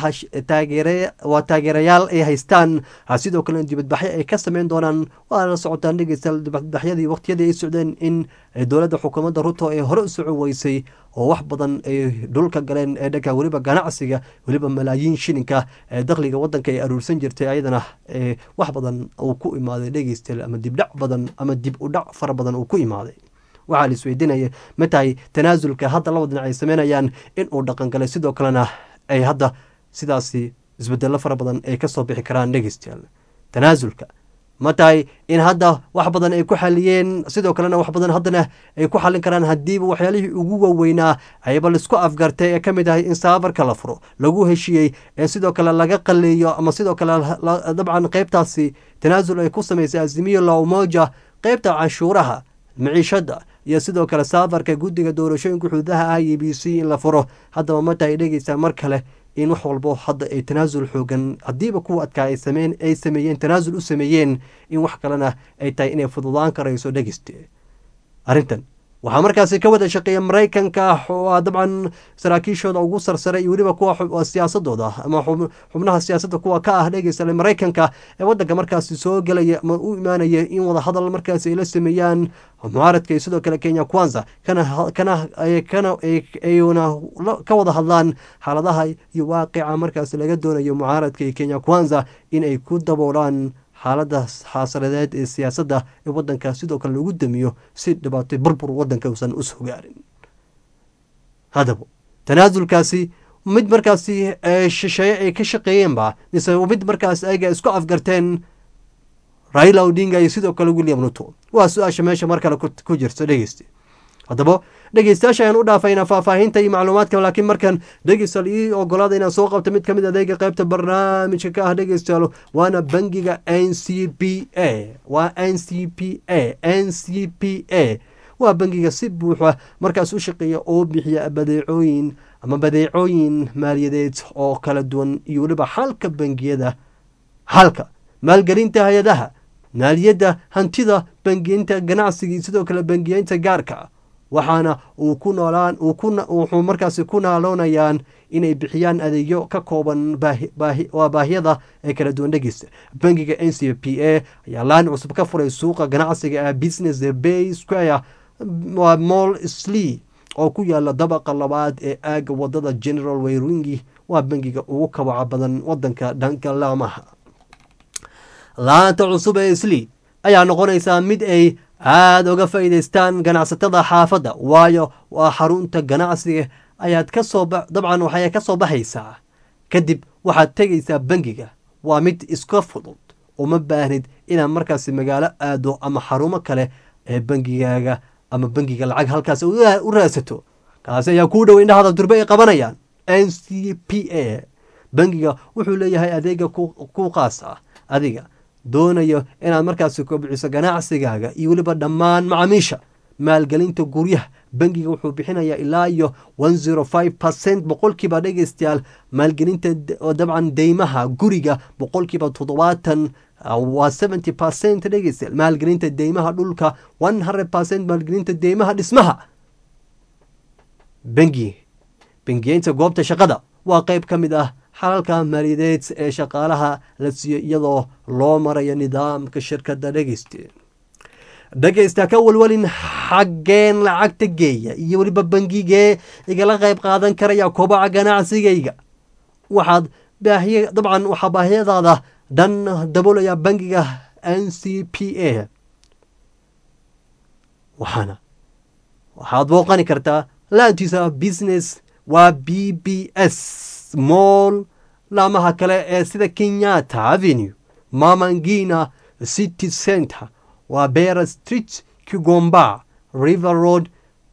taageere waa taageerayaal ay haystaan sidoo kale dibadbaxyo ay ka sameyn doonaan waa la socotaan dhegeysta dibadbaxyadii waqtiyadii ay socdeen in dowladda xukuumadda ruto ay hore u soco weysay oo wax badan ay dhulka galeen ee dhanka weliba ganacsiga weliba malaayiin shilinka ee dakhliga wadanka ay aruursan jirtay ayadana wax badan uu ku imaaday dhegeysta ama dibdhac badan ama dib u dhac fara badan uu ku imaaday waxaa la isweydiinaya ma tahay tanaasulka hadda laba dhinac ay sameynayaan in uu dhaqangalay sidoo kalena ay hadda sidaasi isbedelo fara badan ay kasoo bixi karaan dhegeystayaal tanaasulka ma tahay in hadda wax badan ay ku xaliyeen sidoo kalena wax badan haddana ay ku xalin karaan haddiiba waxyaalihii ugu waaweynaa ayba laisku afgartay ee ka mid ahay in saafarka la furo lagu heshiiyey ee sidoo kale laga qaleeyo ama sidoo kale dabcan qeybtaasi tanaasul ay ku samaysay azimiyo laumoja qeybta canshuuraha maciishada iyo sidoo kale saafarka guddiga doorashooyinka xuduudaha i e b c in la furo haddaba ma tahay dhegeysaa mar kale in wax walbo hadda ay tanaasul xoogan haddiiba kuwa adkaa ay sameyn ay sameeyeen tanaasul u sameeyeen in wax kalena ay tahay inay fududaan karayso dhegeyste arrintan waxaa markaasi ka wada shaqeeya maraykanka waa dabcan saraakiishooda ugu sarsare iyo weliba kuwa siyaasadooda ama xubnaha siyaasadda kuwa ka ah dhegeysta maraykanka ee wadanka markaasi soo gelaya ama u imaanaya in wada hadal markaasi ay la sameeyaan mucaaradka iyo sidoo kale kenya kwanza ayuna ka wada hadlaan xaaladaha iyo waaqica markaasi laga doonayo mucaaradka iyo kenya kwanza in ay ku daboolaan xaalada xaasaladeed ee siyaasadda ee wadanka sidoo kale lagu damiyo si dhibaatay burbur wadanka uusan u soo gaarin haddaba tanaasulkaasi mid markaasi shisheeye ay ka shaqeeyeenba mise mid markaas ayaga isku afgarteen raila odinga iyo sidoo kale william ruto waa su-aasha meesha mar kale ku jirta dhegeysta haddaba dhegeystayaasha ayaan u dhaafaynaa faahfaahinta iyo macluumaadka laakiin markan dhegeystayaal ii ogolaada inaan soo qabto mid kamid adeega qeybta barnaamijka ka ah dhegeystayaal waana bangiga n c p a waa n c p a n c p a waa bangiga si buuxa markaas u shaqeeya oo bixiya badeecooyin ama badeecooyin maaliyadeed oo kala duwan iyo weliba xalka bangiyada xalka maalgelinta hay-adaha maaliyadda hantida bangiyeynta ganacsiga iyo sidoo kale bangiyeynta gaarka waxaana uu ku noolaan wuxuu markaasi ku naaloonayaan inay bixiyaan adeegyo ka kooban waa baahiyada ee kala duwan dhegeysta bangiga n c p a ayaa laan cusub ka furay suuqa ganacsiga ah business bay square waa mall slee oo ku yaala dabaqa labaad ee aaga wadada general wayringi waa bangiga ugu kabaca badan wadanka dhanka laamaha laanta cusub ee slee ayaa noqonaysaa mid ay aada uga faa'iidaystaan ganacsatada xaafadda waayo waa xarunta ganacsiga ayaad kasoo dabcan waxay ka soo baxaysaa kadib waxaad tegaysaa bangiga waa mid iska fudud uma baahnid inaad markaasi magaalo aado ama xarumo kale ee bangigaaga ama bangiga lacag halkaas u raadsato kaasi ayaa kuu dhow indhahada durbe ay qabanayaan n c p a bangiga wuxuu leeyahay adeega ku qaas ah adiga doonayo inaad markaasi kobciso ganacsigaaga iyo weliba dhammaan macaamiisha maalgelinta guryaha bangiga wuxuu bixinayaa ilaa iyo one zero five percent boqolkiiba dhegeystayaal maalgelinta dabcan deymaha guriga boqolkiiba toddobaatan waa seventy percent dhegeystayaal maalgelinta deymaha dhulka one hundred percent maalgelinta deymaha dhismaha bangi bangiyeynta goobta shaqada waa qeyb ka mid ah xalalka maaliyadeed ee shaqaalaha la siiyo iyadoo loo marayo nidaamka shirkadda dhegeyste dhegeysta ka walwalin xaggeen lacagta geeya iyo weliba bangigee igala qayb qaadan karaya kobaca ganacsigayga waxaad baahiy dabcan waxaa baahiyadaada dhan daboolaya bangiga n c p a waxaana waxaad booqani kartaa laantiisa business waa b b s moll laamaha kale ee sida kenyatta avenue mamangina city center waa bera street kigomba river road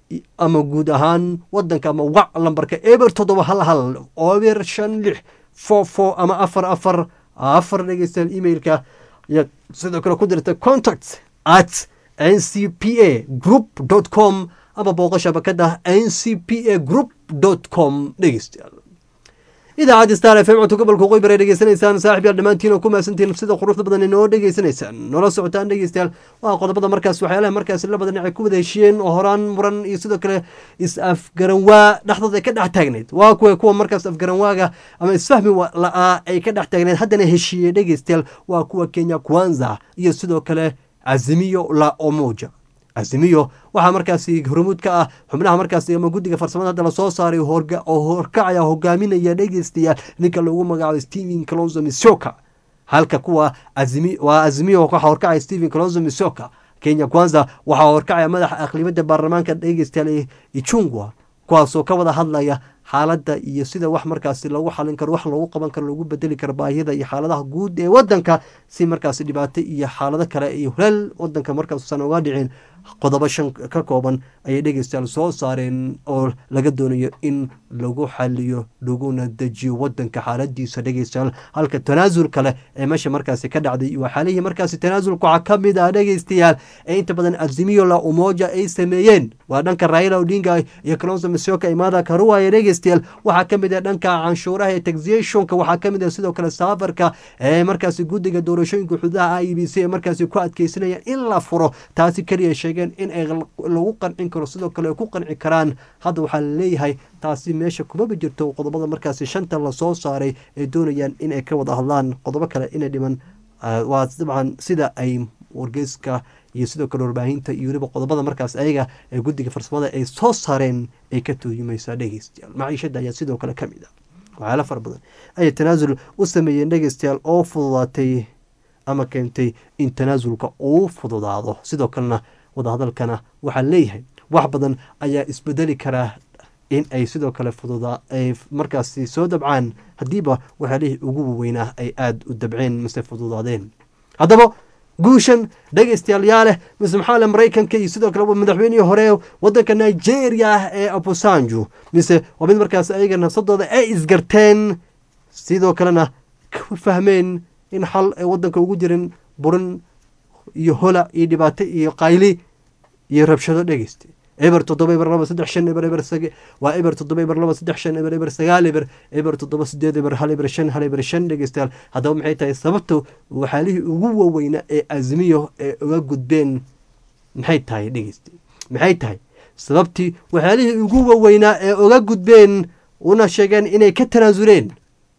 ama guud ahaan wadanka ama wac lambarka eber toddoba hal hal eber shan lix four four ama afar afar afar dhegeystayaal emailka ayaad sidoo kale ku dirta contact at n c p a group dot com ama booqo shabakada n c p a group dot com dhegeystayaal idaacadda star f m codka gobolka qoybar ay dhegeysanaysaan saaxib yaal dhammaantiin oo ku mahadsantiin sida quruxda badan inoo dhegeysanaysaan noola socotaan dhegeystayaal waa qodobada markaas waxyaalaha markaas la badan ay ku wada heshiyeen oo horaan muran iyo sidoo kale is-afgaranwaa dhexdooda ay ka dhex taagneyd waa kuwa kuwa markaas afgaranwaaga ama isfahmi la-aa ay ka dhex taagneyd haddana heshiiyey dhegeystayaal waa kuwa kenya kwanza iyo sidoo kale azimiyo la omoja azimiyo waxaa markaasi hormuud ka ah xubnaha markaasi ama guddiga farsamada hadda lasoo saaray oo horkacaya hogaaminaya dhegeystayaal ninka loogu magacaabo stephen colonzo misoka halka kuwa waa azimiyo waxaa horkacaya stephen colonzo misoka kenya kwanza waxaa horkacaya madaxa aqlibada baarlamaanka dhegeystayaal ichungwa kuwaasoo ka wada hadlaya xaaladda iyo sida wax markaasi lagu xalin karo wax lagu qaban karo lagu bedeli karo baahiyada iyo xaaladaha guud ee wadanka si markaasi dhibaato iyo xaalado kale iyo huleel wadanka markaasusan uga dhicin qodobo shan ka kooban ayay dhegeystayaal soo saareen oo laga doonayo in lagu xaliyo laguna dejiyo wadanka xaaladiisa dhegeystayaal halka tanaasul kale ee meesha markaasi ka dhacday waa xaalihii markaasi tanaasulka waxaa ka mid ah dhegeystayaal ee inta badan azimiyo la umoja ay sameeyeen waa dhanka raila odinga iyo kalonso misoka imaada karuwaya dhegeystayaal waxaa ka mid ah dhanka canshuuraha ee taxationka waxaa ka mid ah sidoo kale saafarka ee markaasi guddiga doorashooyinka xududaha i b c ee markaasi ku adkeysanayaan in la furo taasi keliya sheegeen in ay lagu qancin karo sidoo kale ay ku qanci karaan hadda waxaa laleeyahay taasi meesha kumaba jirto qodobada markaasi shanta lasoo saaray ay doonayaan in ay ka wada hadlaan qodobo kale inay dhiman waa dabcan sida ay wargeyska iyo sidoo kale warbaahinta iyo weliba qodobada markaas ayaga ee guddiga farsamada ay soo saareen ay ka tooyimaysaa dhegeystayaal maciishada ayaa sidoo kale ka mid ah waxyaala fara badan ayay tanaasul u sameeyeen dhegeystayaal oo fududaatay ama keentay in tanaasulka uu fududaado sidoo kalena wadahadalkana waxaa leeyahay wax badan ayaa isbedeli karaa in ay sidoo kale fududaa ay markaasi soo dabcaan haddiiba waxyaalihii ugu waweynaa ay aada u dabceen mise fududaadeen haddaba guushan dhegeystayaal yaa leh mise maxaa le maraykanka iyo sidoo kale madaxweynihii hore wadanka nigeria ah ee abusanju mise waa mid markaas ayaga nafsadooda ay isgarteen sidoo kalena ka fahmeen in xal ay wadanka ugu jirin burin iyo hola iyo dhibaato iyo qayli iyo rabshado dhegeysta eber toddoba eber laba saddex shan eber eber waa eber toddoba eber laba saddex shan eber eber sagaal eber eber toddoba sideed eber hal eber shan hal eber shan dhegeystayaal haddaba maxay tahay sababta waxaalihii ugu waaweyna ee azmiyo ee uga gudbeen maxay tahay dhegeysta maxay tahay sababtii waxyaalihii ugu waaweynaa ee uga gudbeen una sheegeen inay ka tanaasuleen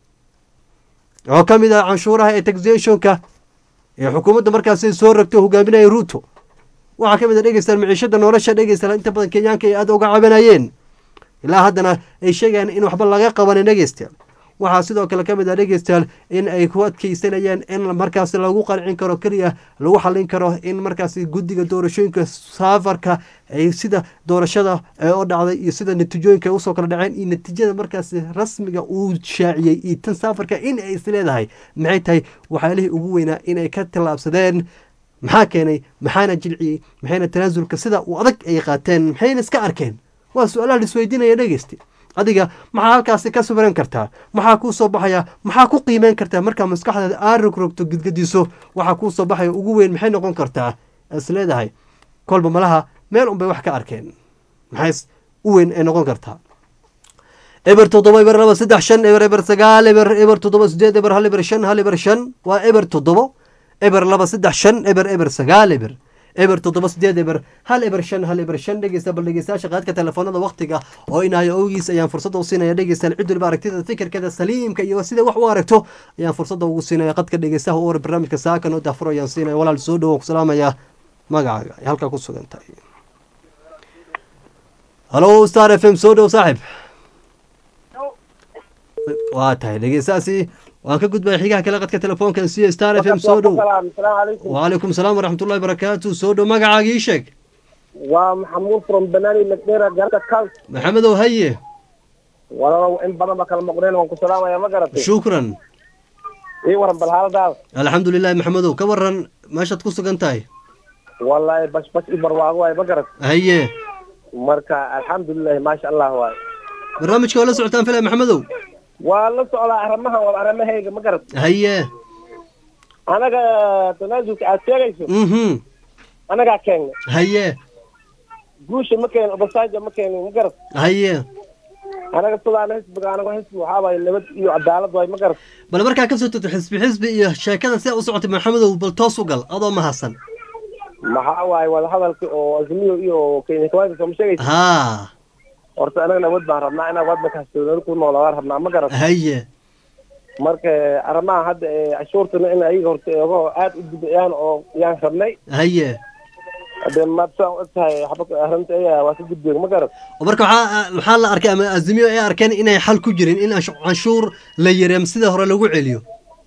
oo ka mid ah canshuuraha ee taxationka ee xukuumadda markaasi soo ragto hogaaminaya ruuto waxaa ka mid a dhegeystayaal maciishada nolosha dhegeystayaal inta badan kenyaanka ay aada uga cabanayeen ilaa haddana ay sheegayaan in waxba laga qabanin dhegeystayaal waxaa sidoo kale ka mid ah dhegeystayaal in ay ku adkeysanayeen in markaasi lagu qancin karo keliya lagu xalin karo in markaasi guddiga doorashooyinka saafarka ay sida doorashada ee u dhacday iyo sida natiijooyinka ay usoo kala dhaceen iyo natiijada markaasi rasmiga uu shaaciyey iyo tan saafarka in ay is leedahay maxay tahay waxyaalihii ugu weynaa inay ka tallaabsadeen maxaa keenay maxaana jilciyey maxayna tanaasulka sida uu adag ay qaateen maxayna iska arkeen waa su-aalaha laisweydiinaya dhegeysti adiga maxaa halkaasi ka sawiran kartaa maxaa kuu soo baxaya maxaa ku qiimeyn kartaa markaa maskaxdeeda aad rogrogto gidgadiso waxaa kuu soo baxaya ugu weyn maxay noqon kartaa is leedahay kolba malaha meel unbay wax ka arkeen maxay u weyn ay noqon kartaa eber toddoba eber laba saddex shan eber eber sagaal eber eber toddoba sideed eber hal eber shan hal eber shan waa eber toddobo eber laba saddex shan eber eber sagaal eber eber toddoba sideed eber hal eber shan hal eber shan dhegeysta bal dhegeystayaasha qaadka telefoonada waqtiga oo inayo owgiis ayaan fursadda u siinaya dhegeystayaal cid waliba aragtida fikirkeeda saliimka iyo sida wax u aragto ayaan fursadda ugu siinaya qadka dhegeystaha u war barnaamijka saakan oo daafuro ayaan siinaya walaal soo dhowo ku salaamaya magacaaga ay halkaa ku sugan tahay halo star f m soo dhow saaxib waa tahay dhegeystaasi waan ka gudbaya xigaha kale qadka telefoonkan siya star f m soo dhow wacalaykum salaam waraxmatullahi barakaatu soo dhow magacaaga ii sheeg waa maxamuud from banani magdera garka kals maxamedow haye walaalow in badan ba kala moqdeen waan ku salaamaya ma garatay shukran ii waran bal xaaladaada alxamdu lilahi maxamedow ka waran meeshaad ku sugan tahay wallahi bas bas i barwaago waay ma garat haye marka alxamdulilahi maasha allah waay barnaamijka waa la socotaan filay maxamedow waa la socdaa arrimahan waa arrimahayga ma garat haye anaga tanaasulka aad sheegayso mhm anagaa keennay haye guusha ma keenin obasaaja ma keenin ma garat haye anaga sidaana xisbiga anaga xisbi waxaa waaye nabad iyo cadaalad waay ma garat bal markaa ka soo tagto xisbi xisbi iyo sheekada sidaa u socotay maxamedow bal toos u gal adoo mahadsan maxaa waaye wadahadalka oo azmiyo iyo kenya kawaanka sooma sheegaysa haa horta anaga nabad baan rabnaa inaan waddanka hastoonani ku noolaadaan rabnaa ma garat haye marka arrimaha hadda ee cashuurtana in ayaga horta ogo aad u dibiciyaan oo yaan rabnay haye hadee maad saan og tahay xabaka arrinta ayaga waa ka gudbeeg ma garat oo marka waxaa waxaa la arkay ama azimiyo ay arkeen inay xal ku jirin in canshu- canshuur la yareem sida hore lagu celiyo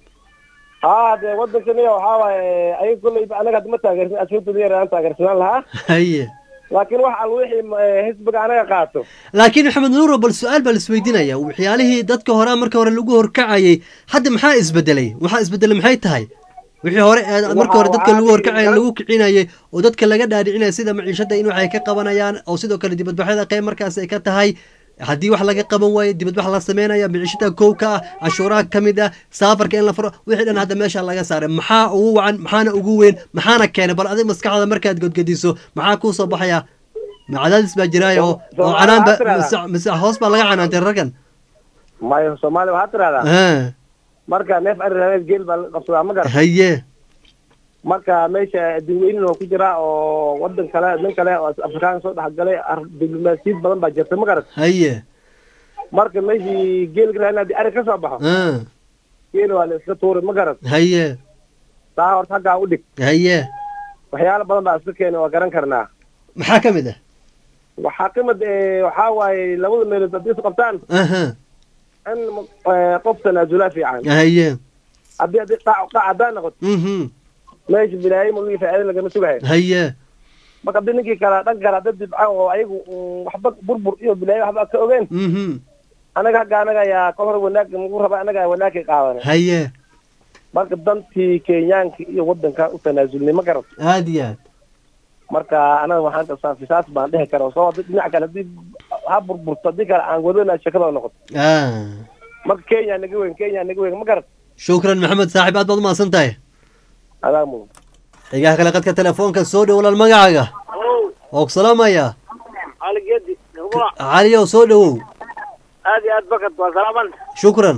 haa dee waddankaniya waxaa waaye ayaga kolleyba anaga hadda ma taageersin cashuurta yar aan taageersanaan lahaa haye laakiin wax al wixii eh, xisbiga anaga qaato laakiin maxamed nuuro bal su-aal baa la isweydiinaya waxyaalihii dadka hore marka hore lagu horkacayay hadda maxaa isbedelay waxaa isbedelay maxay tahay wixii hore ee marka hore dadka lagu horkacaya lagu kicinayay oo dadka laga dhaadhicinaya sida maciishada in waxay ka qabanayaan oo sidoo kale dibadbaxyada qayb markaas ay ka tahay haddii wax laga qaban waayo dibadbax la sameynaya maciishada kow ka ah cashuuraha ka mid ah saafarka in la furo wixii dhan hadda meesha laga saaray maxaa ugu wacan maxaana ugu weyn maxaana keenay bal adig maskaxda markaad godgediso maxaa kuu soo baxaya ma cadaadis baa jiraayo oo oo canaan ba mise mise hoos baa laga canaantay raggan mayo soomaaliya waxaa tidhahdaa Ah, marka neef ari rabeed geel baa laga qabsadaa ma garat haye marka meesha dadweynin oo ku jira oo wadan kale nin kale oo afrikaan soo dhexgalay ar- diblomaasiyad badan baa jirta ma garat haye marka meeshii geelka raadin haddii ari ka soo baxo ah, geel waa la iska tuuri ma garat haye taa horta haggaa u dhig haye waxyaalo badan baa iska keena waa garan karnaa maxaa ka mid ah waxaa ka mid eh, waxaa waaye labada meelood haddii is qabtaan aha in eh, qof tanaasulaa fiican haye haddii haddii qaac qaac haddaan noqoto mhm meesha bilaayi muligi faa'iida lagama sugayo haye marka haddii ninkii kale dhanka kale hadda dibca oo ayagu mm, waxba burbur iyo bilaayi waxba ka ogeen mhm anaga hagga anaga ayaa kol hore wanaag nagu raba anaga wanaagkay qaadanay haye marka dantii kenyaanka iyo wadanka u tanaasulnay ma garat aad iyo aad marka anaga waxaan kastaa fisaas baan dhihi kara soo hadii dhinac kale hadii ha burburto haddii kale aan wadana shakada noqoto ah marka kenya naga weyn kenya naga weyn ma garat shukran maxamed saaxiib aad baad umahadsan tahay adaa mudan xigaha kale qadka telefoonka soo dhow walaal magacaaga oo ku salaamaya cali geedi gabaa caliyow soo dhowow aad iyo aad bakad waa salaaman shukran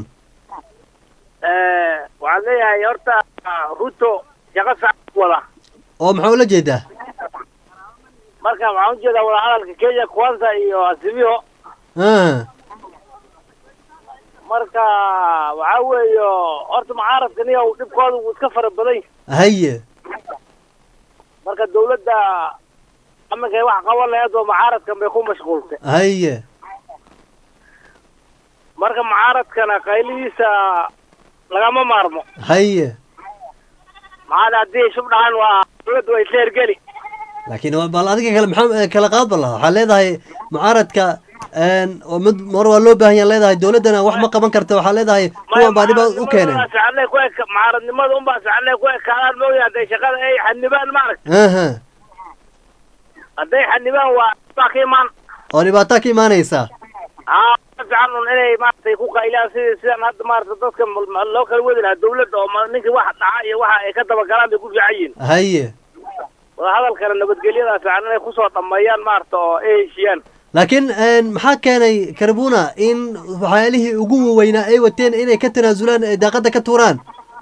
waxaan leeyahay horta ruto shaqo fiican wada oo maxaa ula jeedaa marka waxaan ujeedaa wadahadalka kenya kwanza iyo azimio ah marka waxaa weeyo horta mucaaradka niya dhibkooda wuu iska fara badan yahay haye marka dawladda aminkay wax qaban laheed oo mucaaradkan bay ku mashquultay haye marka mucaaradkana qaylihiisa lagama maarmo haye maxaad haddii shub dhahan waa dowladda way isla hergeli laakiin waa- bal adiga kale maxaa kala qaad ba laha waxaa leedahay mucaaradka een, oo mid mar waa loo baahan yaha leedahay dowladdana wax ma qaban karta waxaa leedahay kuwan baa dhiba u keeneen sacadley ku eka mucaaradnimada unbaa sacadley ku ekaadaan mooya hadday shaqada ay xanibaan maarag aha hadday xanibaan waa baa ka imaan oo dhibaataa ka imaanaysa aa ka fiican un inay maaragtay ku qaylaan sidii sidan hadda maarata dadka mal- ma- loo kala wadi lahaa dawladda oo ma- ninkii waxa dhaca iyo waxa ay ka dabagalaan bay ku fiican yihiin haye wadahadalkana nabadgelyada fiican inay kusoo dhameeyaan maarata oo ay heshiyaan laakiin een, maxaa keenay karbuna in waxyaalihii ugu waweynaa ay wateen inay ka tanaasulaan ee daaqada ka tuuraan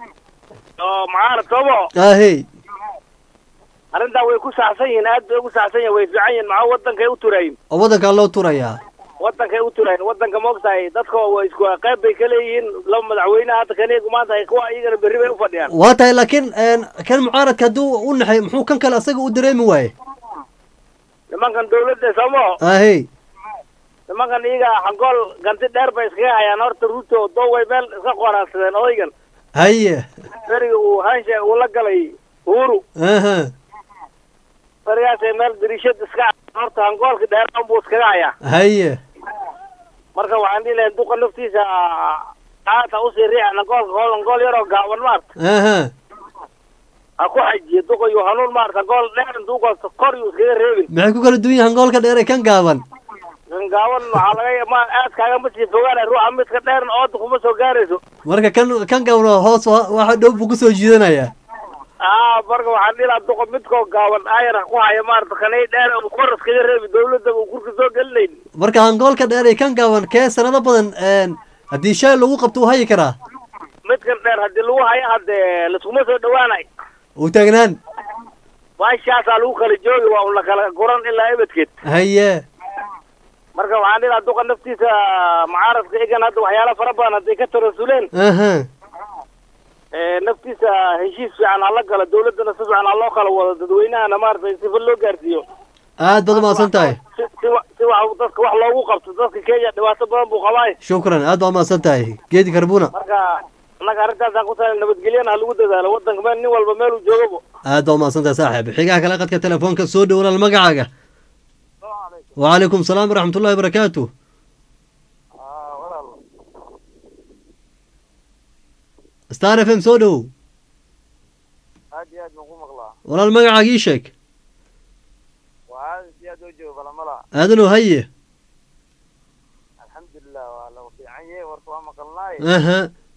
oo mucaarad soomo ahey arrintaa way ku saxsan yihiin aad bay ugu saxsan yihin way fiican yihin maxaa wadankay u turayin oo waddankaa loo turayaa wadankay u turayin wadanka maogtahay dadka waa isku qayb bay ka leeyihiin laba madaxweyne hadda kaniyagu maanta ay kuwa iyagana berri bay u fadhiyaan waa tahay laakiin een, kan mucaaradka hadduu u naxay muxuu kan kale asaga u dareemi waaye nimankan dawladda soomo ahey nimankan iyaga xangool ganti dheer bay iskaga hayaan horta ruto doway meel iska qoraansadeen odaygan haye beriga uu hansha uu la galay uhuru aha berigaasay meel dariishad iska horta hangoolka dheeraan buu iskaga hayaa haye marka waxaan dhihi lahay duqa naftiisa aata usii riixa hangoolka hol hangool yaroo gaaban maarta aha ha ku xajiyo duqa iyo hanuun maarta hangool dheer intuu gosto kor yuu iskaga reebin maxay ku kala duwan yihin hangoolka dheer ee kan gaaban kan gaaban waxaa laga ma aad kaagama sii fogaanay ruuxa midka dheerna ooda kuma soo gaarayso marka kan kan gaaban hoos wa- waxa dhow buu kusoo jiidanaya aa marka waxaan dhihi lahaa duqa midkoo gaaban ayana ku haya maarata kanay dheer uu kor iskaga reebi dawladda uu kurka soo gelinayn marka hangoolka dheer ee kan gaaban kee sanado badan een, haddii shay lagu qabto uu hayi karaa midkan dheer haddii lagu hayo haddee laskuma soo dhawaanay uu taagnaan baashaasaa lagu kala joogi waa un la kala guran ilaa ebedkeed haye marka waxaan dhihi lahaa duqa naftiisa mucaaradka igan hadda waxyaala fara badan hadday ka tarasuleen aha ee, naftiisa heshiis fiican hala galo dawladdana si fiican ha loo kala wado dadweynahana maaragtay sifa loo gaarsiiyo aad baad umahadsan tahay si si wa- si wax dadka wax loogu qabto dadka kenya dhibaato badan buu qabaay shukran aad baad umahadsan tahay geedi karbuna marka annaga arrintaasaan ku tahay nabadgelyana ha lagu dadaalo wadanka meel nin walba meel uu joogabo aad baad umahadsan tahay saaxiib xigaha kale qadka telefoonka soo dhowlaal magacaaga wacalaykum salaam waraxmat ullahi wabarakaatu star f m soo dhowow aad iyo aad baan ku maqlaa walaal magacaaga ii sheeg waa aad si aad oo joogo balamala aadanow haye alxamdulilah waa lagu fiican yahay warka waa maqalnaay aha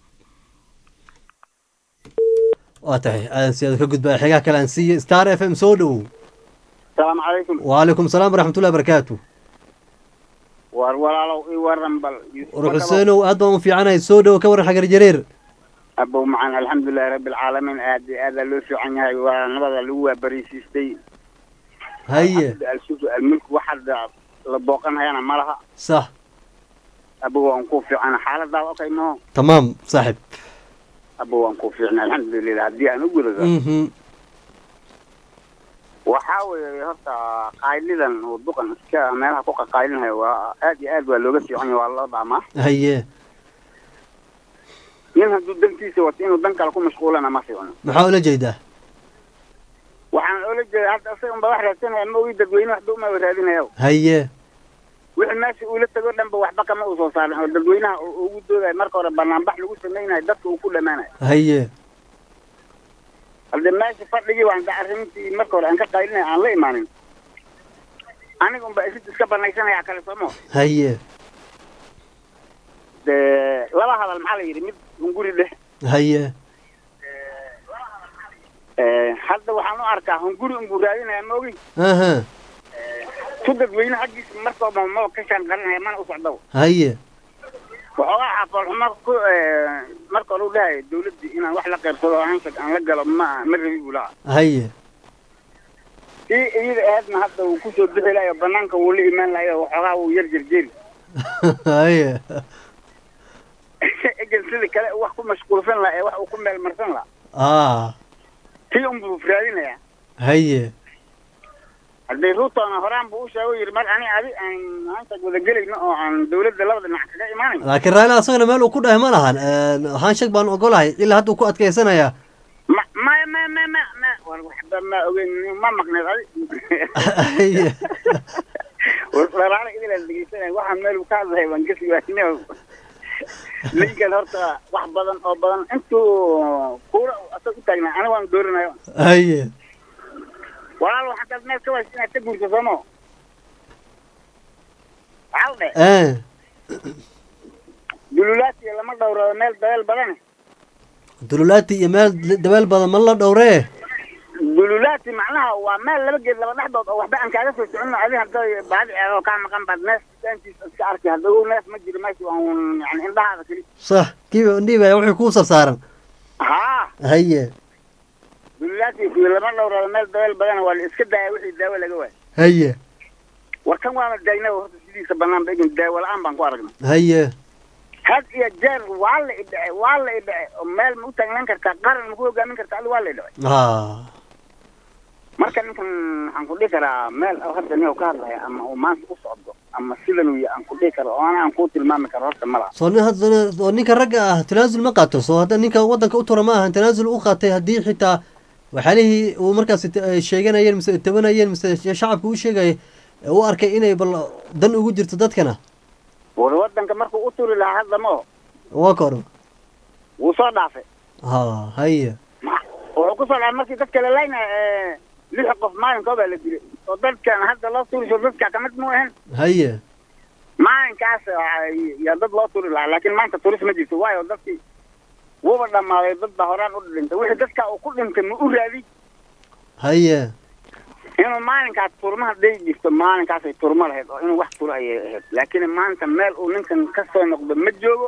waa tahay aadan si aad ka gudbaa xigaha kale aan siiye star f m soo dhowow asalaamu calaykum wacalaykum salaam waraxmat ullahi wabarakaatu war walaalow ii waran bal war xuseenow aad baan u fiicanahay soo dhowow ka waran xagar jareer abow macaan alxamdulilahi rabbi alcaalamiin aad iyo aada loo fiican yahay waa nabada lagu waabariisiistay haye alsufu almulku wax hadda la booqanayana ma laha sax abow waan ku fiicana xaaladaada okay maho tamaam saaxib abow waan ku fiicna alxamdulilah haddii aan u gudado mhm waxaa weeye horta qaaylidan uu duqan iska meelaha ku qaqaylinayo waa aad iyo aad waa looga fiican yahay waa loo dhaamaa haye nin hadduu dantiisa wato inuu dan kale ku mashquulana ma fiicno maxaa ula jeedaa waxaan oola jeeda hadda isaga unba wax raadsanaya ma ogi dadweyne waxba uma raadinaya haye wixii meesha uula tago dhanba waxba kama uu soo saarin oo dadweynaha uu ugu doodayo marka hore banaanbax lagu samaynayo dadka uu ku dhamaanayo haye halde meesha fadhigii waan da arrintii marka hore aan ka qaylinaya aan la imaanin aniga unba isid iska banaysanaya kale soomo haye de laba hadal maxaa la yidhi mid hunguri dheh haye hadda waxaan u arkaa hunguri unbuu raadinaya ma ogi aha tu dadweyne xaggiisa markooba ma ka shanqarinaya mana u socdaba haye waxoogaa xafoolxumo ku marka hore u dhahayo dawladdii inaan wax la qaybsado oo hanshag aan la galo ma ma rabi buu lahaa haye kii iyada ahaadna hadda uu kusoo bixi lahayo banaanka wuu la imaan lahayo waxoogaa wuu yar jerjeri haye egan sida kale wax ku mashquulsan laha ee wax uu ku meel marsan laha ah tii unbuu raadinayaa haye haddii ruutona horaan buu u sheego yidhi mar ani adi aan maanta wada gelayno oo aan dawladda labada dhinac kaga imaanayno laakiin raila asagana meel uu ku dhahay ma lahan waxaan shag baan ogolahay ilaa hadda uu ku adkeysanayaa ma ma ma ma ma ma war waxba ma ogeyn ma maqneed adi Haye. walaala idila dhegeysanay waxaan meel uu ka hadlahay waan gesi waayne ninkan horta wax badan oo badan intuu kuura asag u taagnaa aniga waan dooranayo haye walaal haddaad meel ka waysa inaad ka guurto soomo waxaa dhe Eh, dululaati lama dhowrado meel dabeel badane dululaati iyo meel dabeel badan ma la dhowree dululaati macnaha waa meel laba geed laba dhexdood oo waxba aan kaaga soo socono adi hadday baadi eego kaa maqan baad neef daantiis iska arki hadda ogow neef ma jiro meesha waan yani indhahaada keli sax kiiba dhiibaya wixii kuu sarsaaran haa haye dululaati kuwi lama dhowrado meel dabeel badane waa la iska daaya wixii daawo laga waayo haye war kan waana daayna horta sidiisa banaan ba egin daawo la-aan baan ku aragnay haye had iyo jeer waa la idhace waa la idhace oo meel ma u taagnan kartaa qaran ma ku hogaamin kartaa adi waa la idhace ha marka ninkan waxaan ku dhihi karaa meel oo hadda nin ka hadlaya ama uu maanta u socdo ama sidan uu yahay aan ku dhihi karo oo ana aan ku tilmaami karo horta ma laha soo nin hadda oo ninka ragga ah tanaasul ma qaato soo hadda ninka waddanka u tura ma ahan tanaasul u qaatay haddii xitaa waxyaalihii uu markaasi ta- ay sheeganayeen mise tabanayeen mise shacabka u sheegayay ee u arkay inay bal dan ugu jirto dadkana war wadanka markuu u turi lahaa hadda ma oho waa koro wuu soo dhaafay ha haye wuxuu kusoo dhaafay markii dadka la laynaya lix qof maalinkoo baa la dilay oo dadkan hadda loo turi so dadka kamid mu ahan haye maalinkaas waxaa- yaa dad loo turi lahaa laakiin maanta turis ma jirto waayo dadkii wuba dhammaaday dad baa horaan u dhintay wixii dadka uu ku dhintay ma u raadi haye inuu maalinkaas turma hadday jirto maalinkaasay turmo lahayd oo inuu wax turo ayay ahayd laakiin maanta meel uu ninkan ka soo noqdo ma joogo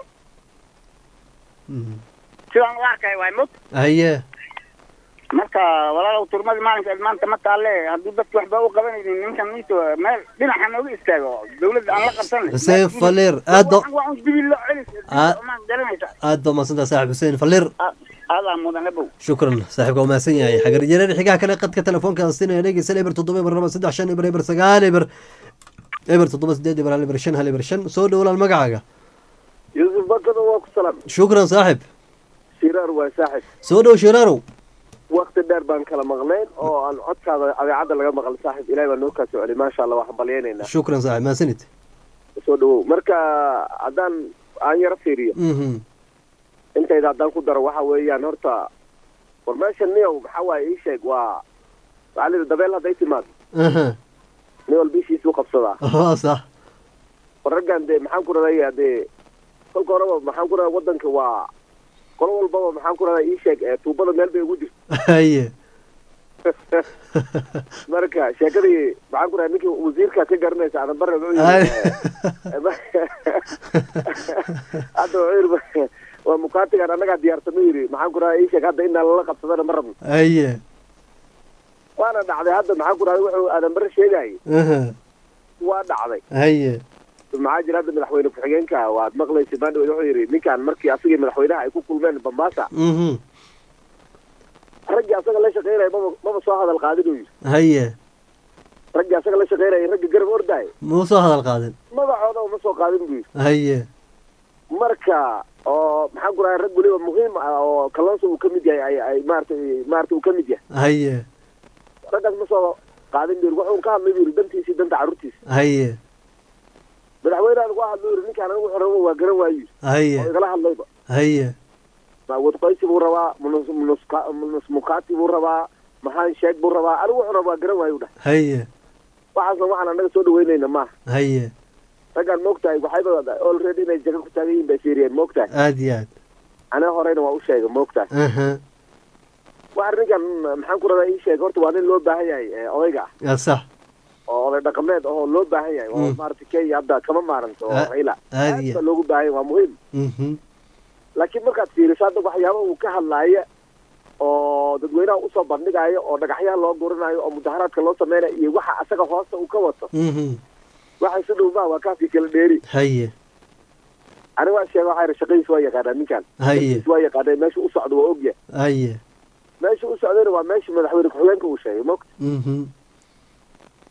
sidaan u arkay waay mot haye marka walaalow turmadii maalinkeed maanta ma taalle haddii dadki waxba u qabanaynin ninkan niito meel dhinaca nooga istaago dawladda aan la qabsanay xuseen faliir aad ba waa un dibi loo celis Ah. maan garanaysa aad ba mahadsantaha saaxib xuseen faliir aadaa mudan abow shukran saaxiibka waa mahadsan yahay xagar jareer xigaha kale qadka telefoonka siinaya dhegeysan eber toddoba eber laba saddex shan eber eber sagaal eber eber toddoba sideed eber hal eber shan hal eber shan soo dhow walaal magacaaga yuusuf bakado waa ku salaam shukran saaxib shiraar waa saaxib soo dhow shiraarow wakti dheer baan kala maqnayn oo aan codkaada adeecadda laga maqal saaxib ilahay baa noo kaa soo celi maasha allah waxaan balyaynaynaa shukran saaxib mahadsanid soo dhawow marka haddaan aan yaro fiiriyo mhm intayda haddaan ku daro waxa weeyaan horta war meesha niyow maxaa waaye ii sheeg waa waxaa layidhi dabeel hadday timaado aha nin walba ishiisuu qabsadaa waa sax war raggan dee maxaan ku radaya dee kolka horeba maxaan ku radaa waddanka waa qolo walbaba maxaan ku radaa ii sheeg ee tuubada meel bay ugu jirto haye marka sheekadii maxaan ku radaa ninkii wasiirka ka garanaysa adan bare wuxuu Ay. yidhi hadda wuxuu yidhi waa mukaatigan annagaa diyaarsano yidhi maxaan ku radaa ii sheeg hadda inaa lala qabsadana ma rabno haye waana dhacday hadda maxaan ku radaa wuxuu aadan bare sheegayay aha waa dhacday haye maxaa jira hadda madaxweyne ku-xigeenka waad maqlaysa maandhaweyd wuxuu yidhi ninkan markii asagii madaxweynaha ay ku kulmeen bambaasa mhm raggii asaga la shaqeynaya maba maba soo hadal qaadin uu yidhi haye raggii asaga la shaqeynaya ragga garab ordaaya muu soo hadal qaadin magacooda uma soo qaadin buu yidhi haye marka oo maxaan ku rahay rag weliba muhiim ah oo kalonso uu ka mid yahay ay ay maaratay maarata uu ka mid yahay haye raggaas ma soo qaadin buu yidhi wuxuu ka hadlay buu yidhi dantiisii danta carruurtiisa haye madaxweynaha lagu hadlo yidhi ninkaan anigu wuxuu rabo waa garan waayu haye oo igala hadlayba haye ma wadqaysi buu rabaa munus munuska munus mukaati buu rabaa maxaan sheeg buu rabaa anigu wuxuu rabaa garan waayu dhah haye waxaasna waxaan annaga soo dhaweynayna maaha haye raggaan moogtahay waxayba already inay jaga ku taagan yihin bay fiiriyeen moogtahay aad iyo aad aniga horeyna waa u sheegay moogtahay aha waa ninkan maxaan ku rabaa ii sheeg horta waa nin loo baahan yahay ee odayga ah yaa sax oo oday dhaqameed oo loo baahan yahay oo Mm. maaragtay kenya hadda kama maaranto oo Ah, raila aad aad iyo baa loogu baahan yahay waa muhiim mhm laakiin markaad fiiriso hadda waxyaaba uu ka hadlaaya oo dadweynaha usoo bandhigayo oo dhagaxyaha loo gurinayo oo mudaharaadka loo sameynayo iyo waxa asaga hoosta uu ka wato mhm waxa isu dhow maa waa kaafii kala dheeri haye aniga waa sheega waxaa yidhi shaqadiis waa yaqaanaa ninkan haye shaqadiis waa yaqaanaa meesha u socdo waa ogyahay haye meesha u socdayna waa meesha madaxweyne ku-xigeenka uu sheegay mogta mhm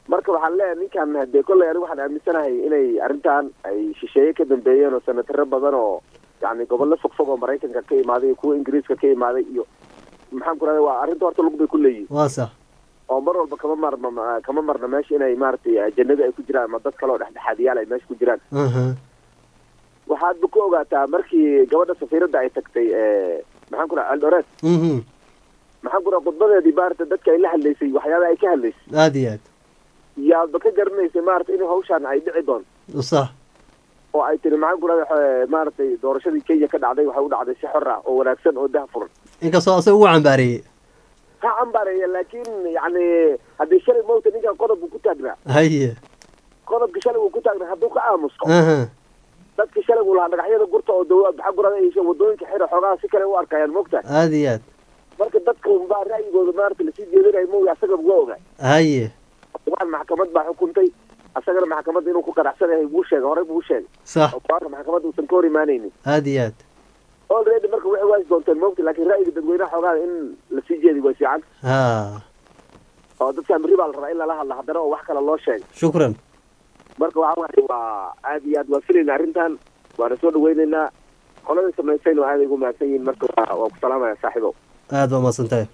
marka waxaan leeyahay ninkan hadee kolley anigu waxaan aaminsanahay inay arrintan ay shisheeye ka dambeeyeen oo senataro badan oo yani gobollo fog fog oo maraykanka ka imaaday iyo kuwa ingiriiska ka imaaday iyo maxaan ku rahda waa arrinta horta lug bay ku leeyihin waa sax oo mar walba kama marna ma- kama marna meesha inay maaragtay ajanabi ay ku jiraan ama dad kale oo dhexdhexaadiyaal ay meesha ku jiraan aha waxaadba ku ogaataa markii gabadha safiiradda ay tagtay eh, maxaan ku raha eldoret mhm maxaan ku raha khudbadeedii maarata dadka ay la hadlaysay waxyaabaha ay ka hadlaysay aada iyo aad yaadba ka garanaysay maarata in hawshaan ay dhici doon sax oo ay tiri maxaan ku rahda maaragtay doorashadii kenya ka dhacday waxay u dhacday si xor ah oo wanaagsan oo dah furan inkastoo asaga ugu cambaareeyey ha cambareeya laakiin yacni haddii shalay mawta ninkan qodob buu ku taagnaa haye qodobka shalay uu ku taagnaa hadduu ka aamusto aha dadka shalay uu lahaa dhagaxyada gurta oo dawa maxaa ku rahda ay wadooyinka xira xoogaha si kale u arkayaan moogta aada iyo aad marka dadka unbaa ra'yigooda maarata lasii jeedinayo mooya asaga waa ogaa haye waan maxkamad baa xukuntay asagana maxkamadda inuu ku qanacsan yahay buu sheegay horey buu sheegay sax oo go-aanka maxkamadda uusan ka hor imaanaynin aada iyo aad already marka waxay waasi doonteen moogta laakiin ra'yiga dadweynaha xoogaada in lasii jeedi way fiican ha oo dadkan berri baa la rabaa in lala hadla haddana oo wax kale loo sheegay shukran marka waxa waaye waa aad iyo aad waa filayna arrintan waana soo dhaweynaynaa qolada samaysayna waa aaday ugu mahadsan yihiin marka waa waa ku salaamaya saaxiibow aada baa mahadsan tahay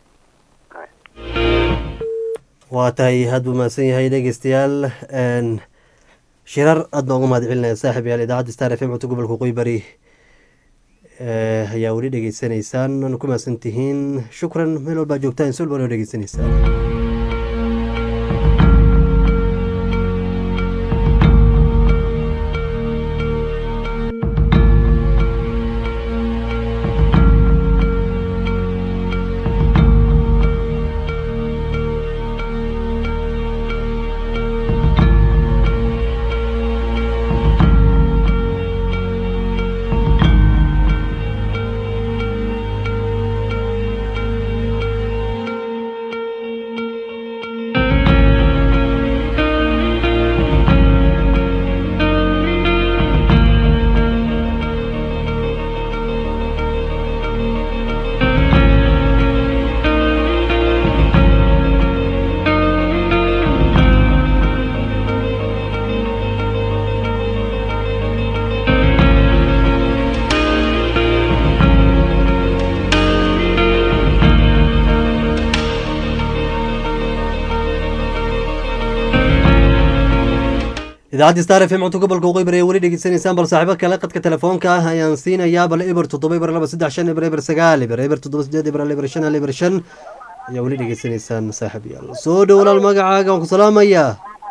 waa tahay aad buu mahadsan yahay dhegeystayaal n shirar aad noogu mahad celinaya saaxib yaal idaacadda star f m codka gobolka waqooyi bari Eh, ayaa weli dhegeysanaysaan waana ku mahadsan tihiin shukran meel walbaa joogtaan si walba noo dhegeysanaysaan idaacadda star f m codka gobolka waqooyi bari ee weli dhegeysanaysaan bal saaxiibo kale qadka telefoonka ah ayaan siinayaa bal eber toddoba eber laba saddex shan eber eber sagaal eber eber toddoba sideed eber hal eber shan hal eber shan ayaa weli dhegeysanaysaan saaxiib yaal soo dhow walaal magacaaga waan ku salaamayaa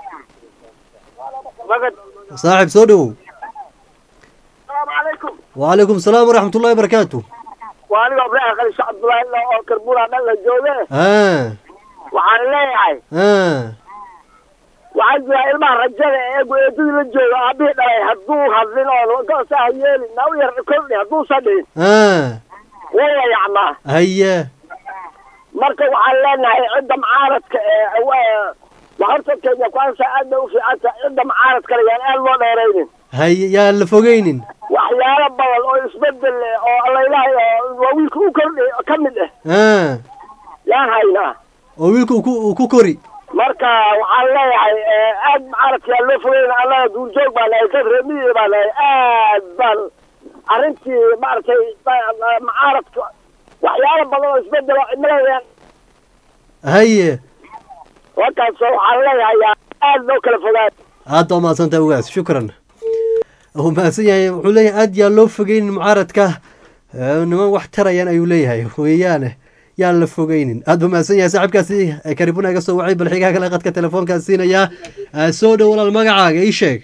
magad saaxiib soo dhow salaamu calaykum wacalaykum salaam waraxmat ullahi barakaatu waa aniga ibraahim khali sheekh cabdullaahi illa oo karbula dhan la jooge ah waxaan leeyahay ah waxaa jira ilmaha rajada ee eedadii la jooga aabihii dhalay hadduu hadlin oo goosaha yeelin na u yar kordhi hadduusan dhihin ah wuu la yacmaa haye marka waxaan leenahay cidda mucaaradka ee waa horta kenya kwansa aad bay u fiicanta cidda mucaaradka le yaan aad loo dheeraynin haye yaan la fogeynin waxyaalo badan oo isbedel leh oo allaylahay oo waa wiilka u kordhi ka mid ah ah yaan haynaa oo wiilka uu ku uu ku kori marka waxaan leeyahay aad mucaaradka yaa loo fogeyna annaga duurjoog baa nahay dad reemiyi baa nahay aad baan arrintii maaragtay mucaaradka waxyaalo badan oo isbedel oo cimilada haye warkaas waxaan leeyahay yaa aad loo kala fogaay aad baa mahadsantahay ugaas shukran uu mahadsan yahay wuxuu leeyahay aad yaan loo fogeynin mucaaradka Eh, niman wax tarayaan ayuu leeyahay weeyaane yaan la fogeynin aad buu mahadsan yahay saaxiibkaasi eh, karibuna iga soo wacay bal xigaa kale qadka telefoonkaan siinayaa Eh, soo dhow walaal magacaaga ii sheeg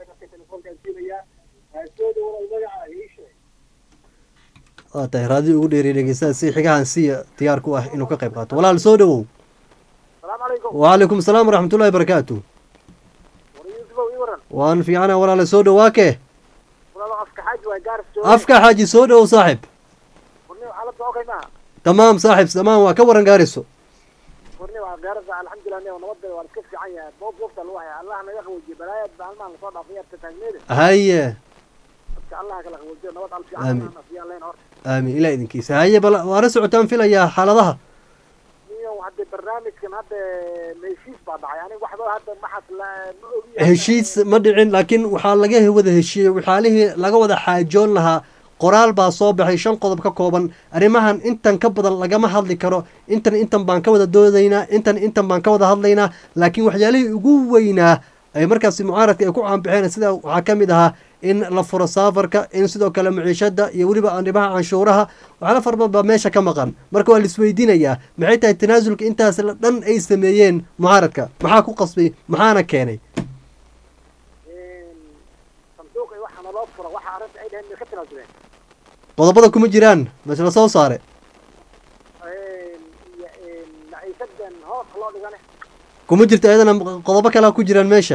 waa tahay raadi ugu dheeriy dhegeystaha si xigahan siya diyaar ku ah inuu ka qayb qaato walaal soo dhowow salaamu calaykum wacalaykum asalaam waraxmatullahi barakaatu war yuusufow ii waran waan fiicana walaale soo dhowaa ke walaalo afka xaaji waa gaaris afka xaaji soo dhowow saaxib warni xaaladda okay maaha tamaam saaxib tamaam waa ka waran gaariso warni waa gaarada alxamdulilah ne nabadda waa iska fiican yahay boob boobta lagu haya allah naga qaboojiye balaayad baa halmaan lasoo dhaafay yarta taagneeda haye dadka allah kala qaboojiyo nabad al Aamin. fiican afiyaan leen horta aamin ilaa idinkiisa haye bal waana socotaan filayaa xaaladaha niyo hadda hadda barnaamijkan hadda heshiis baa dhacay aniga waxba hadda maxaas la ma ogi heshiis ma dhicin laakiin waxaa laga wada heshiiyey waxyaalihii laga wada xaajoon lahaa qoraal baa soo baxay shan qodob ka kooban arrimahan intan ka badan lagama hadli karo intan intan baan ka wada doodaynaa intan intan baan ka wada hadlaynaa laakiin waxyaalihii ugu weynaa ay markaasi mucaaradka ay ku caanbixeen sida waxaa ka mid ahaa in la furo saafarka in sidoo kale maciishada iyo weliba arrimaha canshuuraha waxyaala fara badan baa meesha ka maqan marka waa laisweydiinayaa maxay tahay tanaasulka intaas la dhan ay sameeyeen mucaaradka maxaa ku qasbay maxaana keenay sanduuq iyo waxa naloo furo waxa arrinta ay dhaheen ka tanaasuleen qodobada kuma jiraan mas la soo saare maciishadan hoos loo dhigane kuma jirto ayadana qodobo kalea ku jiraan meesha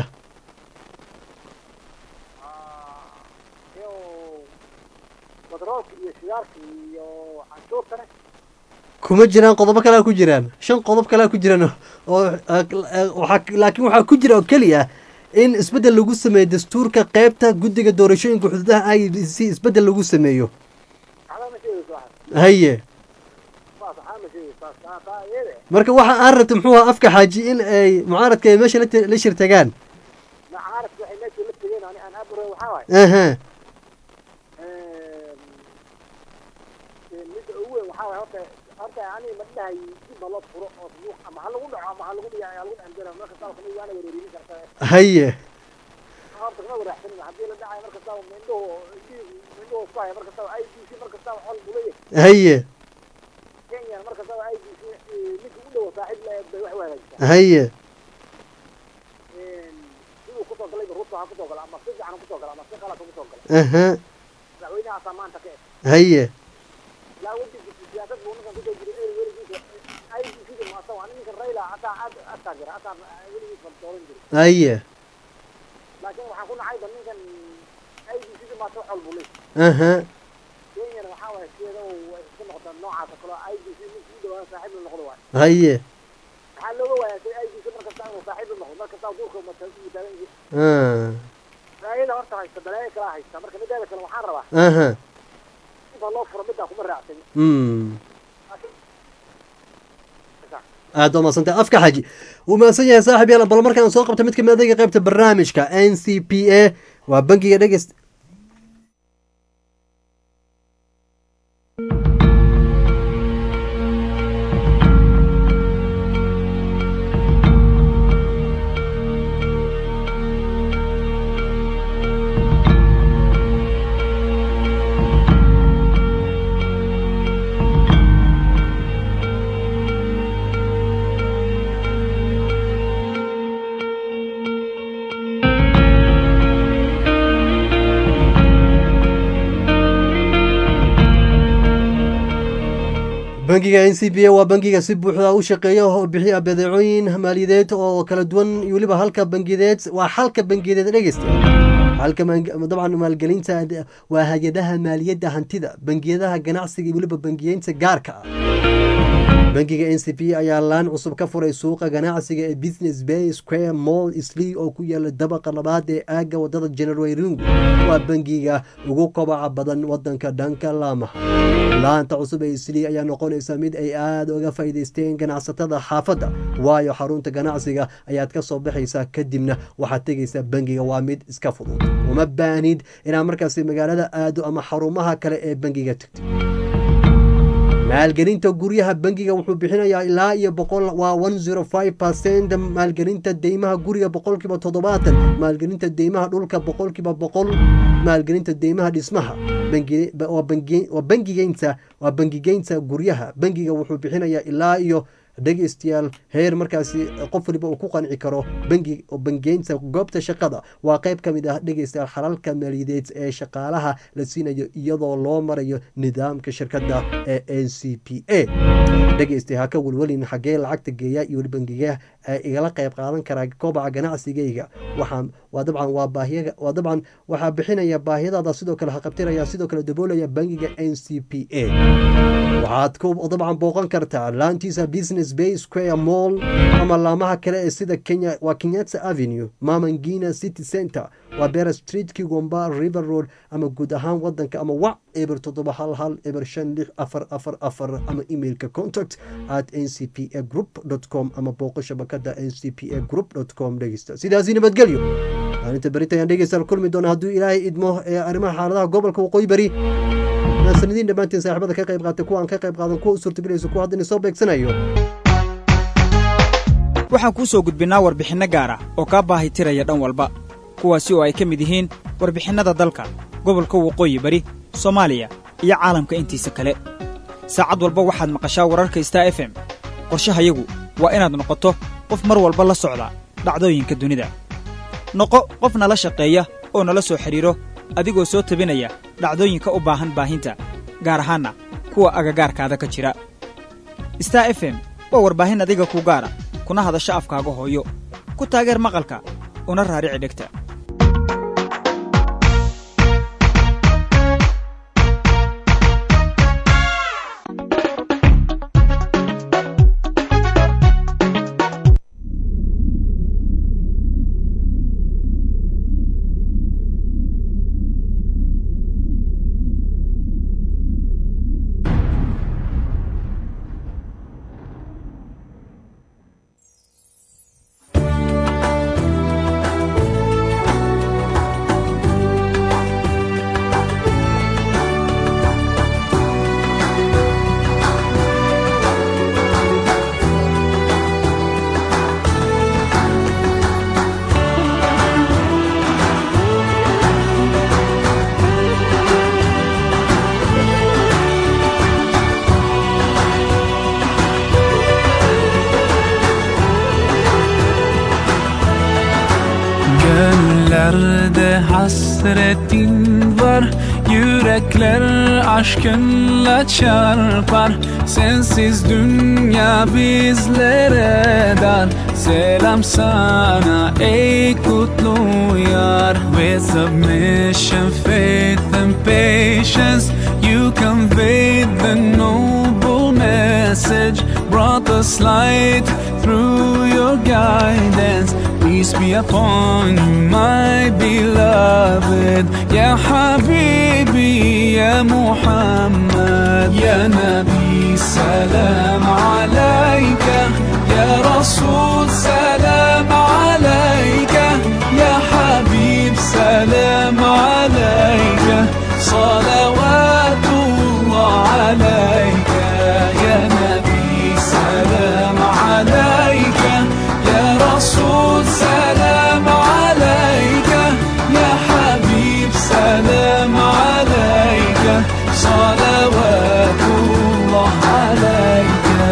iyo batroolka iyo shidaalka iyo canshuurtane kuma jiraan qodobo kalea ku jiraan shan qodob kalea ku jiraan oo waxaa laakiin waxaa ku jira oo keliya in isbeddel lagu sameeyo dastuurka qeybta guddiga doorashooyinka xuduudaha i d c isbeddel lagu sameeyo waxba ma sheegayso waxaas haye saas waxaa ma sheegayso saas taa taa iyada marka waxa aan rabta muxuu ahaa afka xaaji in ay mucaaradka ay meesha la te- la shir tagaan macaaradka waxay meesha la tegeen ani aan abro waxaa waaye aha midda ugu weyn waxaa waaye horta horta ani ma dhahay dib ma loo furo oo sanduuq ama ha lagu dhaco ama ha lagu dhiga ha lagu dhandira marka saa kamid waana wareerin karta haye horta kama waraxsanin haddii la dhacayo marka saa mindhuhu mindhuhu ku haya marka saa i d c marka saa xol buleeyahay haye kenya marka saa i d c ninka u dhowo saaxiib la eeg bay wax u hagaajisaa haye siduu kusoo galay ruto ha kusoo gala ama si fiican ha kusoo gala ama si qalad ha kusoo gala aha madaxweynahaasaa maanta ka eg haye ilaa wadankiisa siyaasad buu ninkan kusoo jiray eri weligiisa i d c da maasa waa ninkan rayla asaa aad asaa jira asaa weligiisa dooran jiray haye laakiin waxaan ku nacayba ninkan i d c da maasa wax walbu leey aha kenyana waxaa waaye sideeda way iska noqotaa noocaasa kaloo i d c ninka u dhawaan saaxiib la noqdo waaye haye maxaa looga waayaa si i d c markasta inuu saaxiib la noqdo markasta duurka mataagan yihiin ah balaayada horta haysta balaayo kalaa haysta marka mideeda kale waxaan rabaa aha inta loo furo middaa kuma raacsan mm aad waa mahadsantay afka xaji wuu mahadsan yahay saaxib yaal bal markaan soo qabta mid kamid adayga qaybta barnaamijka n c p a waa bangiga dhegeyst bangiga n c b a waa bangiga si buuxda u shaqeeya oo bixiya badeecooyin maaliyadeed oo kala duwan iyo weliba halka bangiyadeed waa halka bangiyadeed dhegeysta halka dabcan maalgelinta waa hay-adaha maaliyadda hantida bangiyadaha ganacsiga iyo weliba bangiyeynta gaarka ah bangiga n c p ayaa laan cusub ka furay suuqa ganacsiga ee business bay square mall slee oo ku yaala dabaqa labaad ee aagga wadada general ringu waa bangiga ugu kobaca badan wadanka dhanka laamaha laanta cusub ee slee ayaa noqonaysa mid ay aada uga faa'iidaysteen ganacsatada xaafadda waayo xarunta ganacsiga ayaad ka soo baxaysaa kadibna waxaad tegaysaa bangiga waa mid iska fudud uma baahnid inaad markaasi magaalada aado ama xarumaha kale ee bangiga tagto maalgelinta guryaha bangiga wuxuu bixinayaa ilaa iyo boqol waa one zero five percent maalgelinta deymaha guriga boqolkiiba toddobaatan maalgelinta deymaha dhulka boqolkiiba boqol maalgelinta deymaha dhismaha waa bangigeynta waa bangigeynta guryaha bangiga wuxuu bixinayaa ilaa iyo dhegeystayaal heer markaasi qof waliba uu ku qanci karo bangi bangeynta goobta shaqada waa qayb ka mid ah dhegeystayaal xalalka maaliyadeed ee shaqaalaha la siinayo iyadoo loo marayo nidaamka shirkadda ee n c p a dhegeystay ha ka welwelin xaggee lacagta geeya iyo bangiga igala qayb qaadan karaa kobaca ganacsigayga waxaan waa dabcan waa baahiya waa dabcan waxaa bixinaya baahiyadaada sidoo kale haqabtiraya sidoo kale daboolaya bangiga n c p a waxaad ku dabcan booqan kartaa laantiisa business bay square mall ama laamaha kale ee sida kenya waa kenyatta avenue mamangina city center waa bera street kigomba river road ama guud ahaan wadanka ama wac eber toddoba hal hal eber shan lix afar afar afar ama emailka contact at n c p a group com ama booqo shabakada n c p a group com dhegeysta sidaasi nabadgelyo maalinta berita ayaan dhegeystayaal kulmi doona hadduu ilaahay idmo ee arrimaha xaaladaha gobolka waqooyi bari sanadiin dhammaantiin saaxiibada ka qayb qaatay kuwa aan ka qayb qaadan kuwa u suurtagelayso kuwa hadda soo beegsanayo waxaan kuu soo gudbinnaa warbixinno gaara oo kaa baahi tiraya dhan walba kuwaasi oo ay ka mid yihiin warbixinnada dalka gobolka waqooyi bari soomaaliya iyo caalamka intiisa kale saacad walba waxaad maqashaa wararka star f m qorshahayagu waa inaad noqoto qof mar walba la socda dhacdooyinka dunida noqo qof nala shaqeeya oo nala soo xidhiiro adigoo soo tabinaya dhacdooyinka u baahan baahinta gaar ahaanna kuwa agagaarkaada ka jira star f m waa warbaahin adiga ku gaara kuna hadasho afkaaga hooyo ku taageer maqalka una raarici dhegta Göllerde hasretin var Yürekler aşkınla çarpar Sensiz dünya bizlere dar Selam sana ey kutlu yar With submission, faith and patience You conveyed the noble message Brought us light through your guidance Peace be upon you, my beloved Ya Habibi, Ya Muhammad Ya Nabi, salam alayka Ya Rasul, salam alayka Ya Habib, salam alayka Salawatullah alayka Ya Nabi, salam alayka Ya Rasul, salam alayka Ya Habib, salam alayka Salawatullah alayka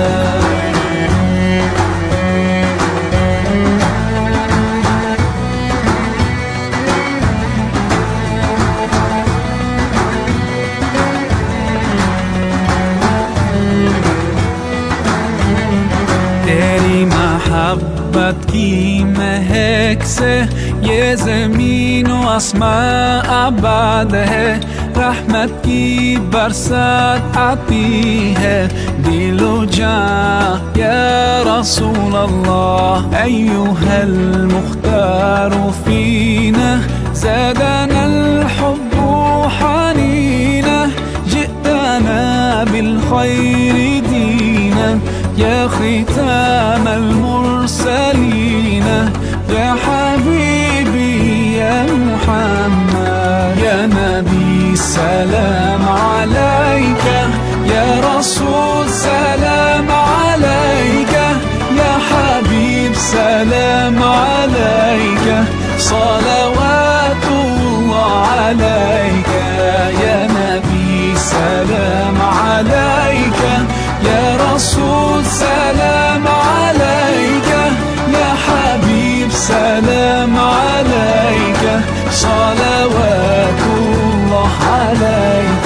तेरी मोहब्बत की महक से ये जमीन व आसमां आबाद है रहमत की बरसात आती है दिलो जा या रसूल अल्लाह أيها المختار فينا زادنا الحب حنينا جئتنا بالخير دينا يا ختام المرسلين يا حبيبي يا محمد يا نبي سلام عليك يا رسول سلام عليك يا حبيب سلام عليك صلوات الله عليك يا نبي سلام عليك يا رسول سلام عليك يا حبيب سلام عليك صلوات الله عليك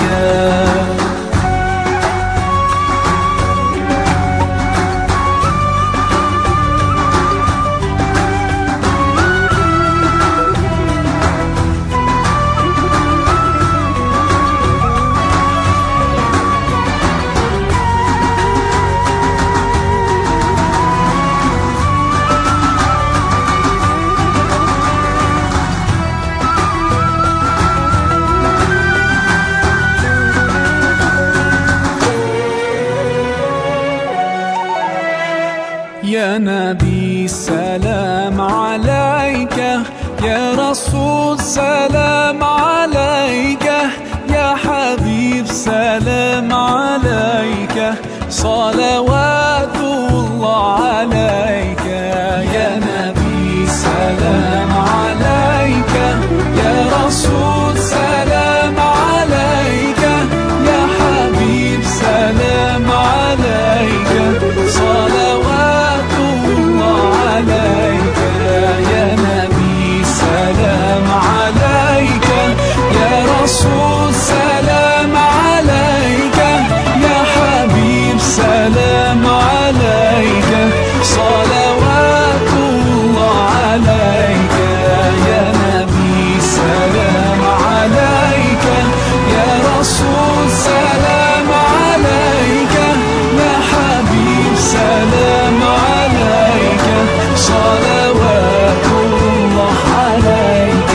صلوات الله عليك يا نبي سلام عليك يا رسول سلام عليك يا حبيب سلام عليك صلوات الله عليك يا نبي سلام عليك يا رسول سلام عليك يا حبيب سلام عليك صلوات الله عليك يا نبي سلام عليك يا رسول سلام عليك يا حبيب سلام عليك صلوات الله عليك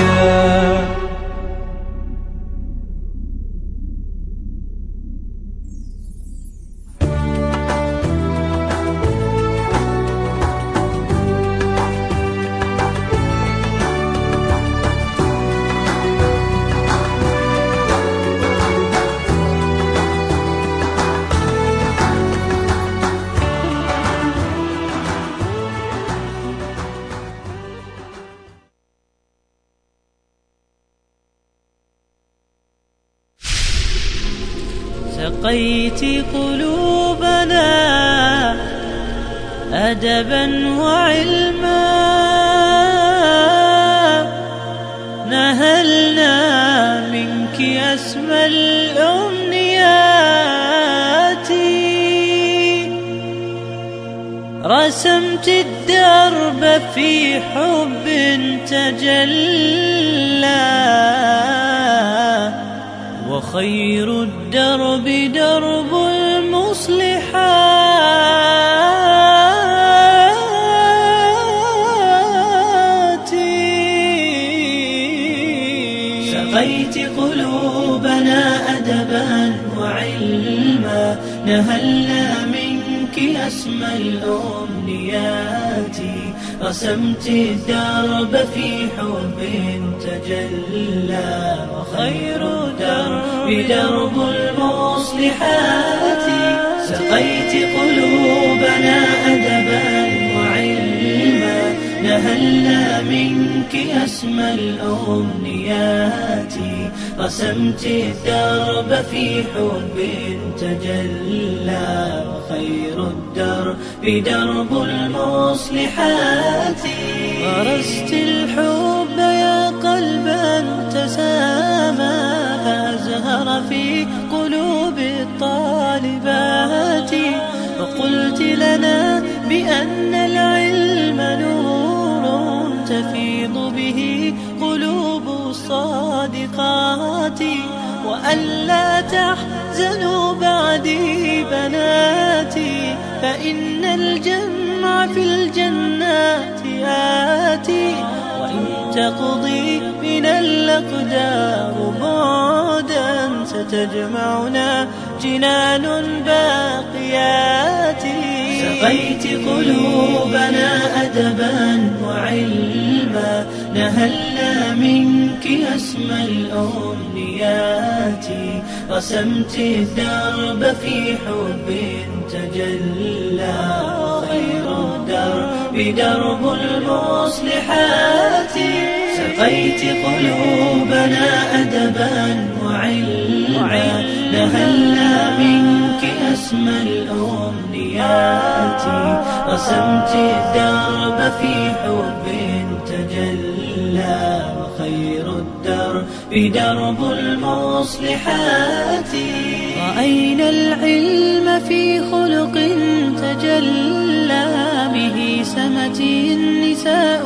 سقيت قلوبنا أدبا وعلما نهلنا منك أسمى الأمنيات رسمت الدرب في حب تجلى وخير الدرب درب المصلحات سقيت قلوبنا أدبا وعلما نهلنا منك أسمى الأمنيات رسمت الدرب في حب تجلى وخير درب درب المصلحات سقيت قلوبنا أدبا وعلما نهلنا منك أسمى الأمنيات رسمت الدرب في حب تجلى وخير الدرب درب المصلحات غرست الحب يا قلبا تسامى فأزهر في قلوب الطالبات وقلت لنا بأن العلم نور تفيض به قلوب الصادقات وألا تحزنوا بعدي بناتي فإن الجمع في الجنات آتي وإن تقضي من الأقدار بعدا ستجمعنا جنان باقيات سقيت قلوبنا أدبا وعلما نهلنا منك أسمى الأمنيات رسمت الدرب في حب تجلى خير الدرب درب المصلحات سقيت قلوبنا أدبا وعلما نهلنا منك أسمى الأمنيات رسمت الدرب في حب تجلى وخير الدرب درب المصلحات رأينا العلم في خلق تجلى به سمت النساء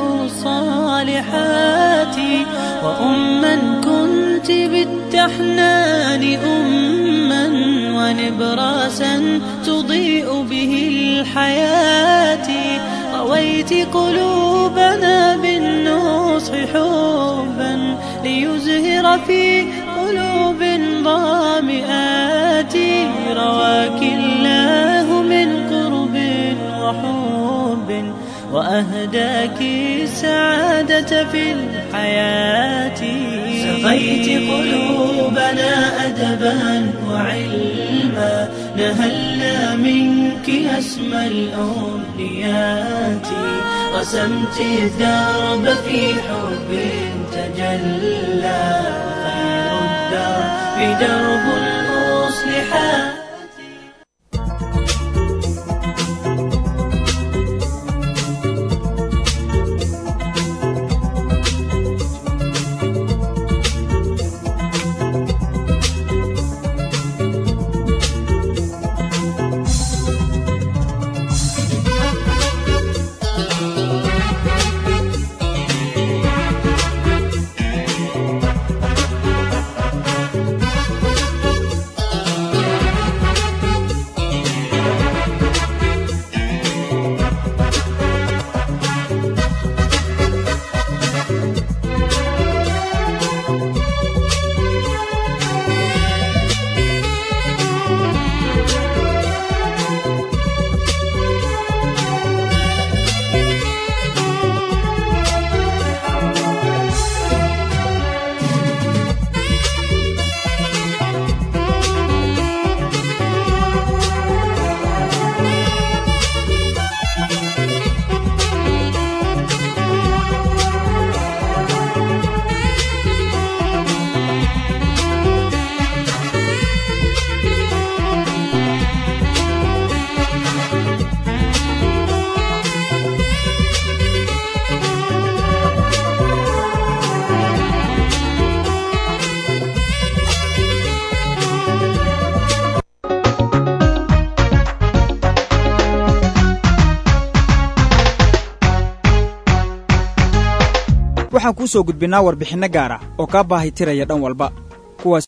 الصالحات وأما كنت بالتحنان أما ونبراسا تضيء به الحياة رويت قلوبنا بالنصح حبا ليزهر في قلوب ضامئات رواك الله من قرب وحب وأهداك السعادة في الحياة سقيت قلوبنا أدبا وعلما نهلنا منك أسمى الأمنيات رسمت الدرب في حب تجلى خير الدرب درب المصلحات waxaan kuu soo gudbinnaa warbixinno gaar ah oo kaa baahi tiraya dhan walba kuwaas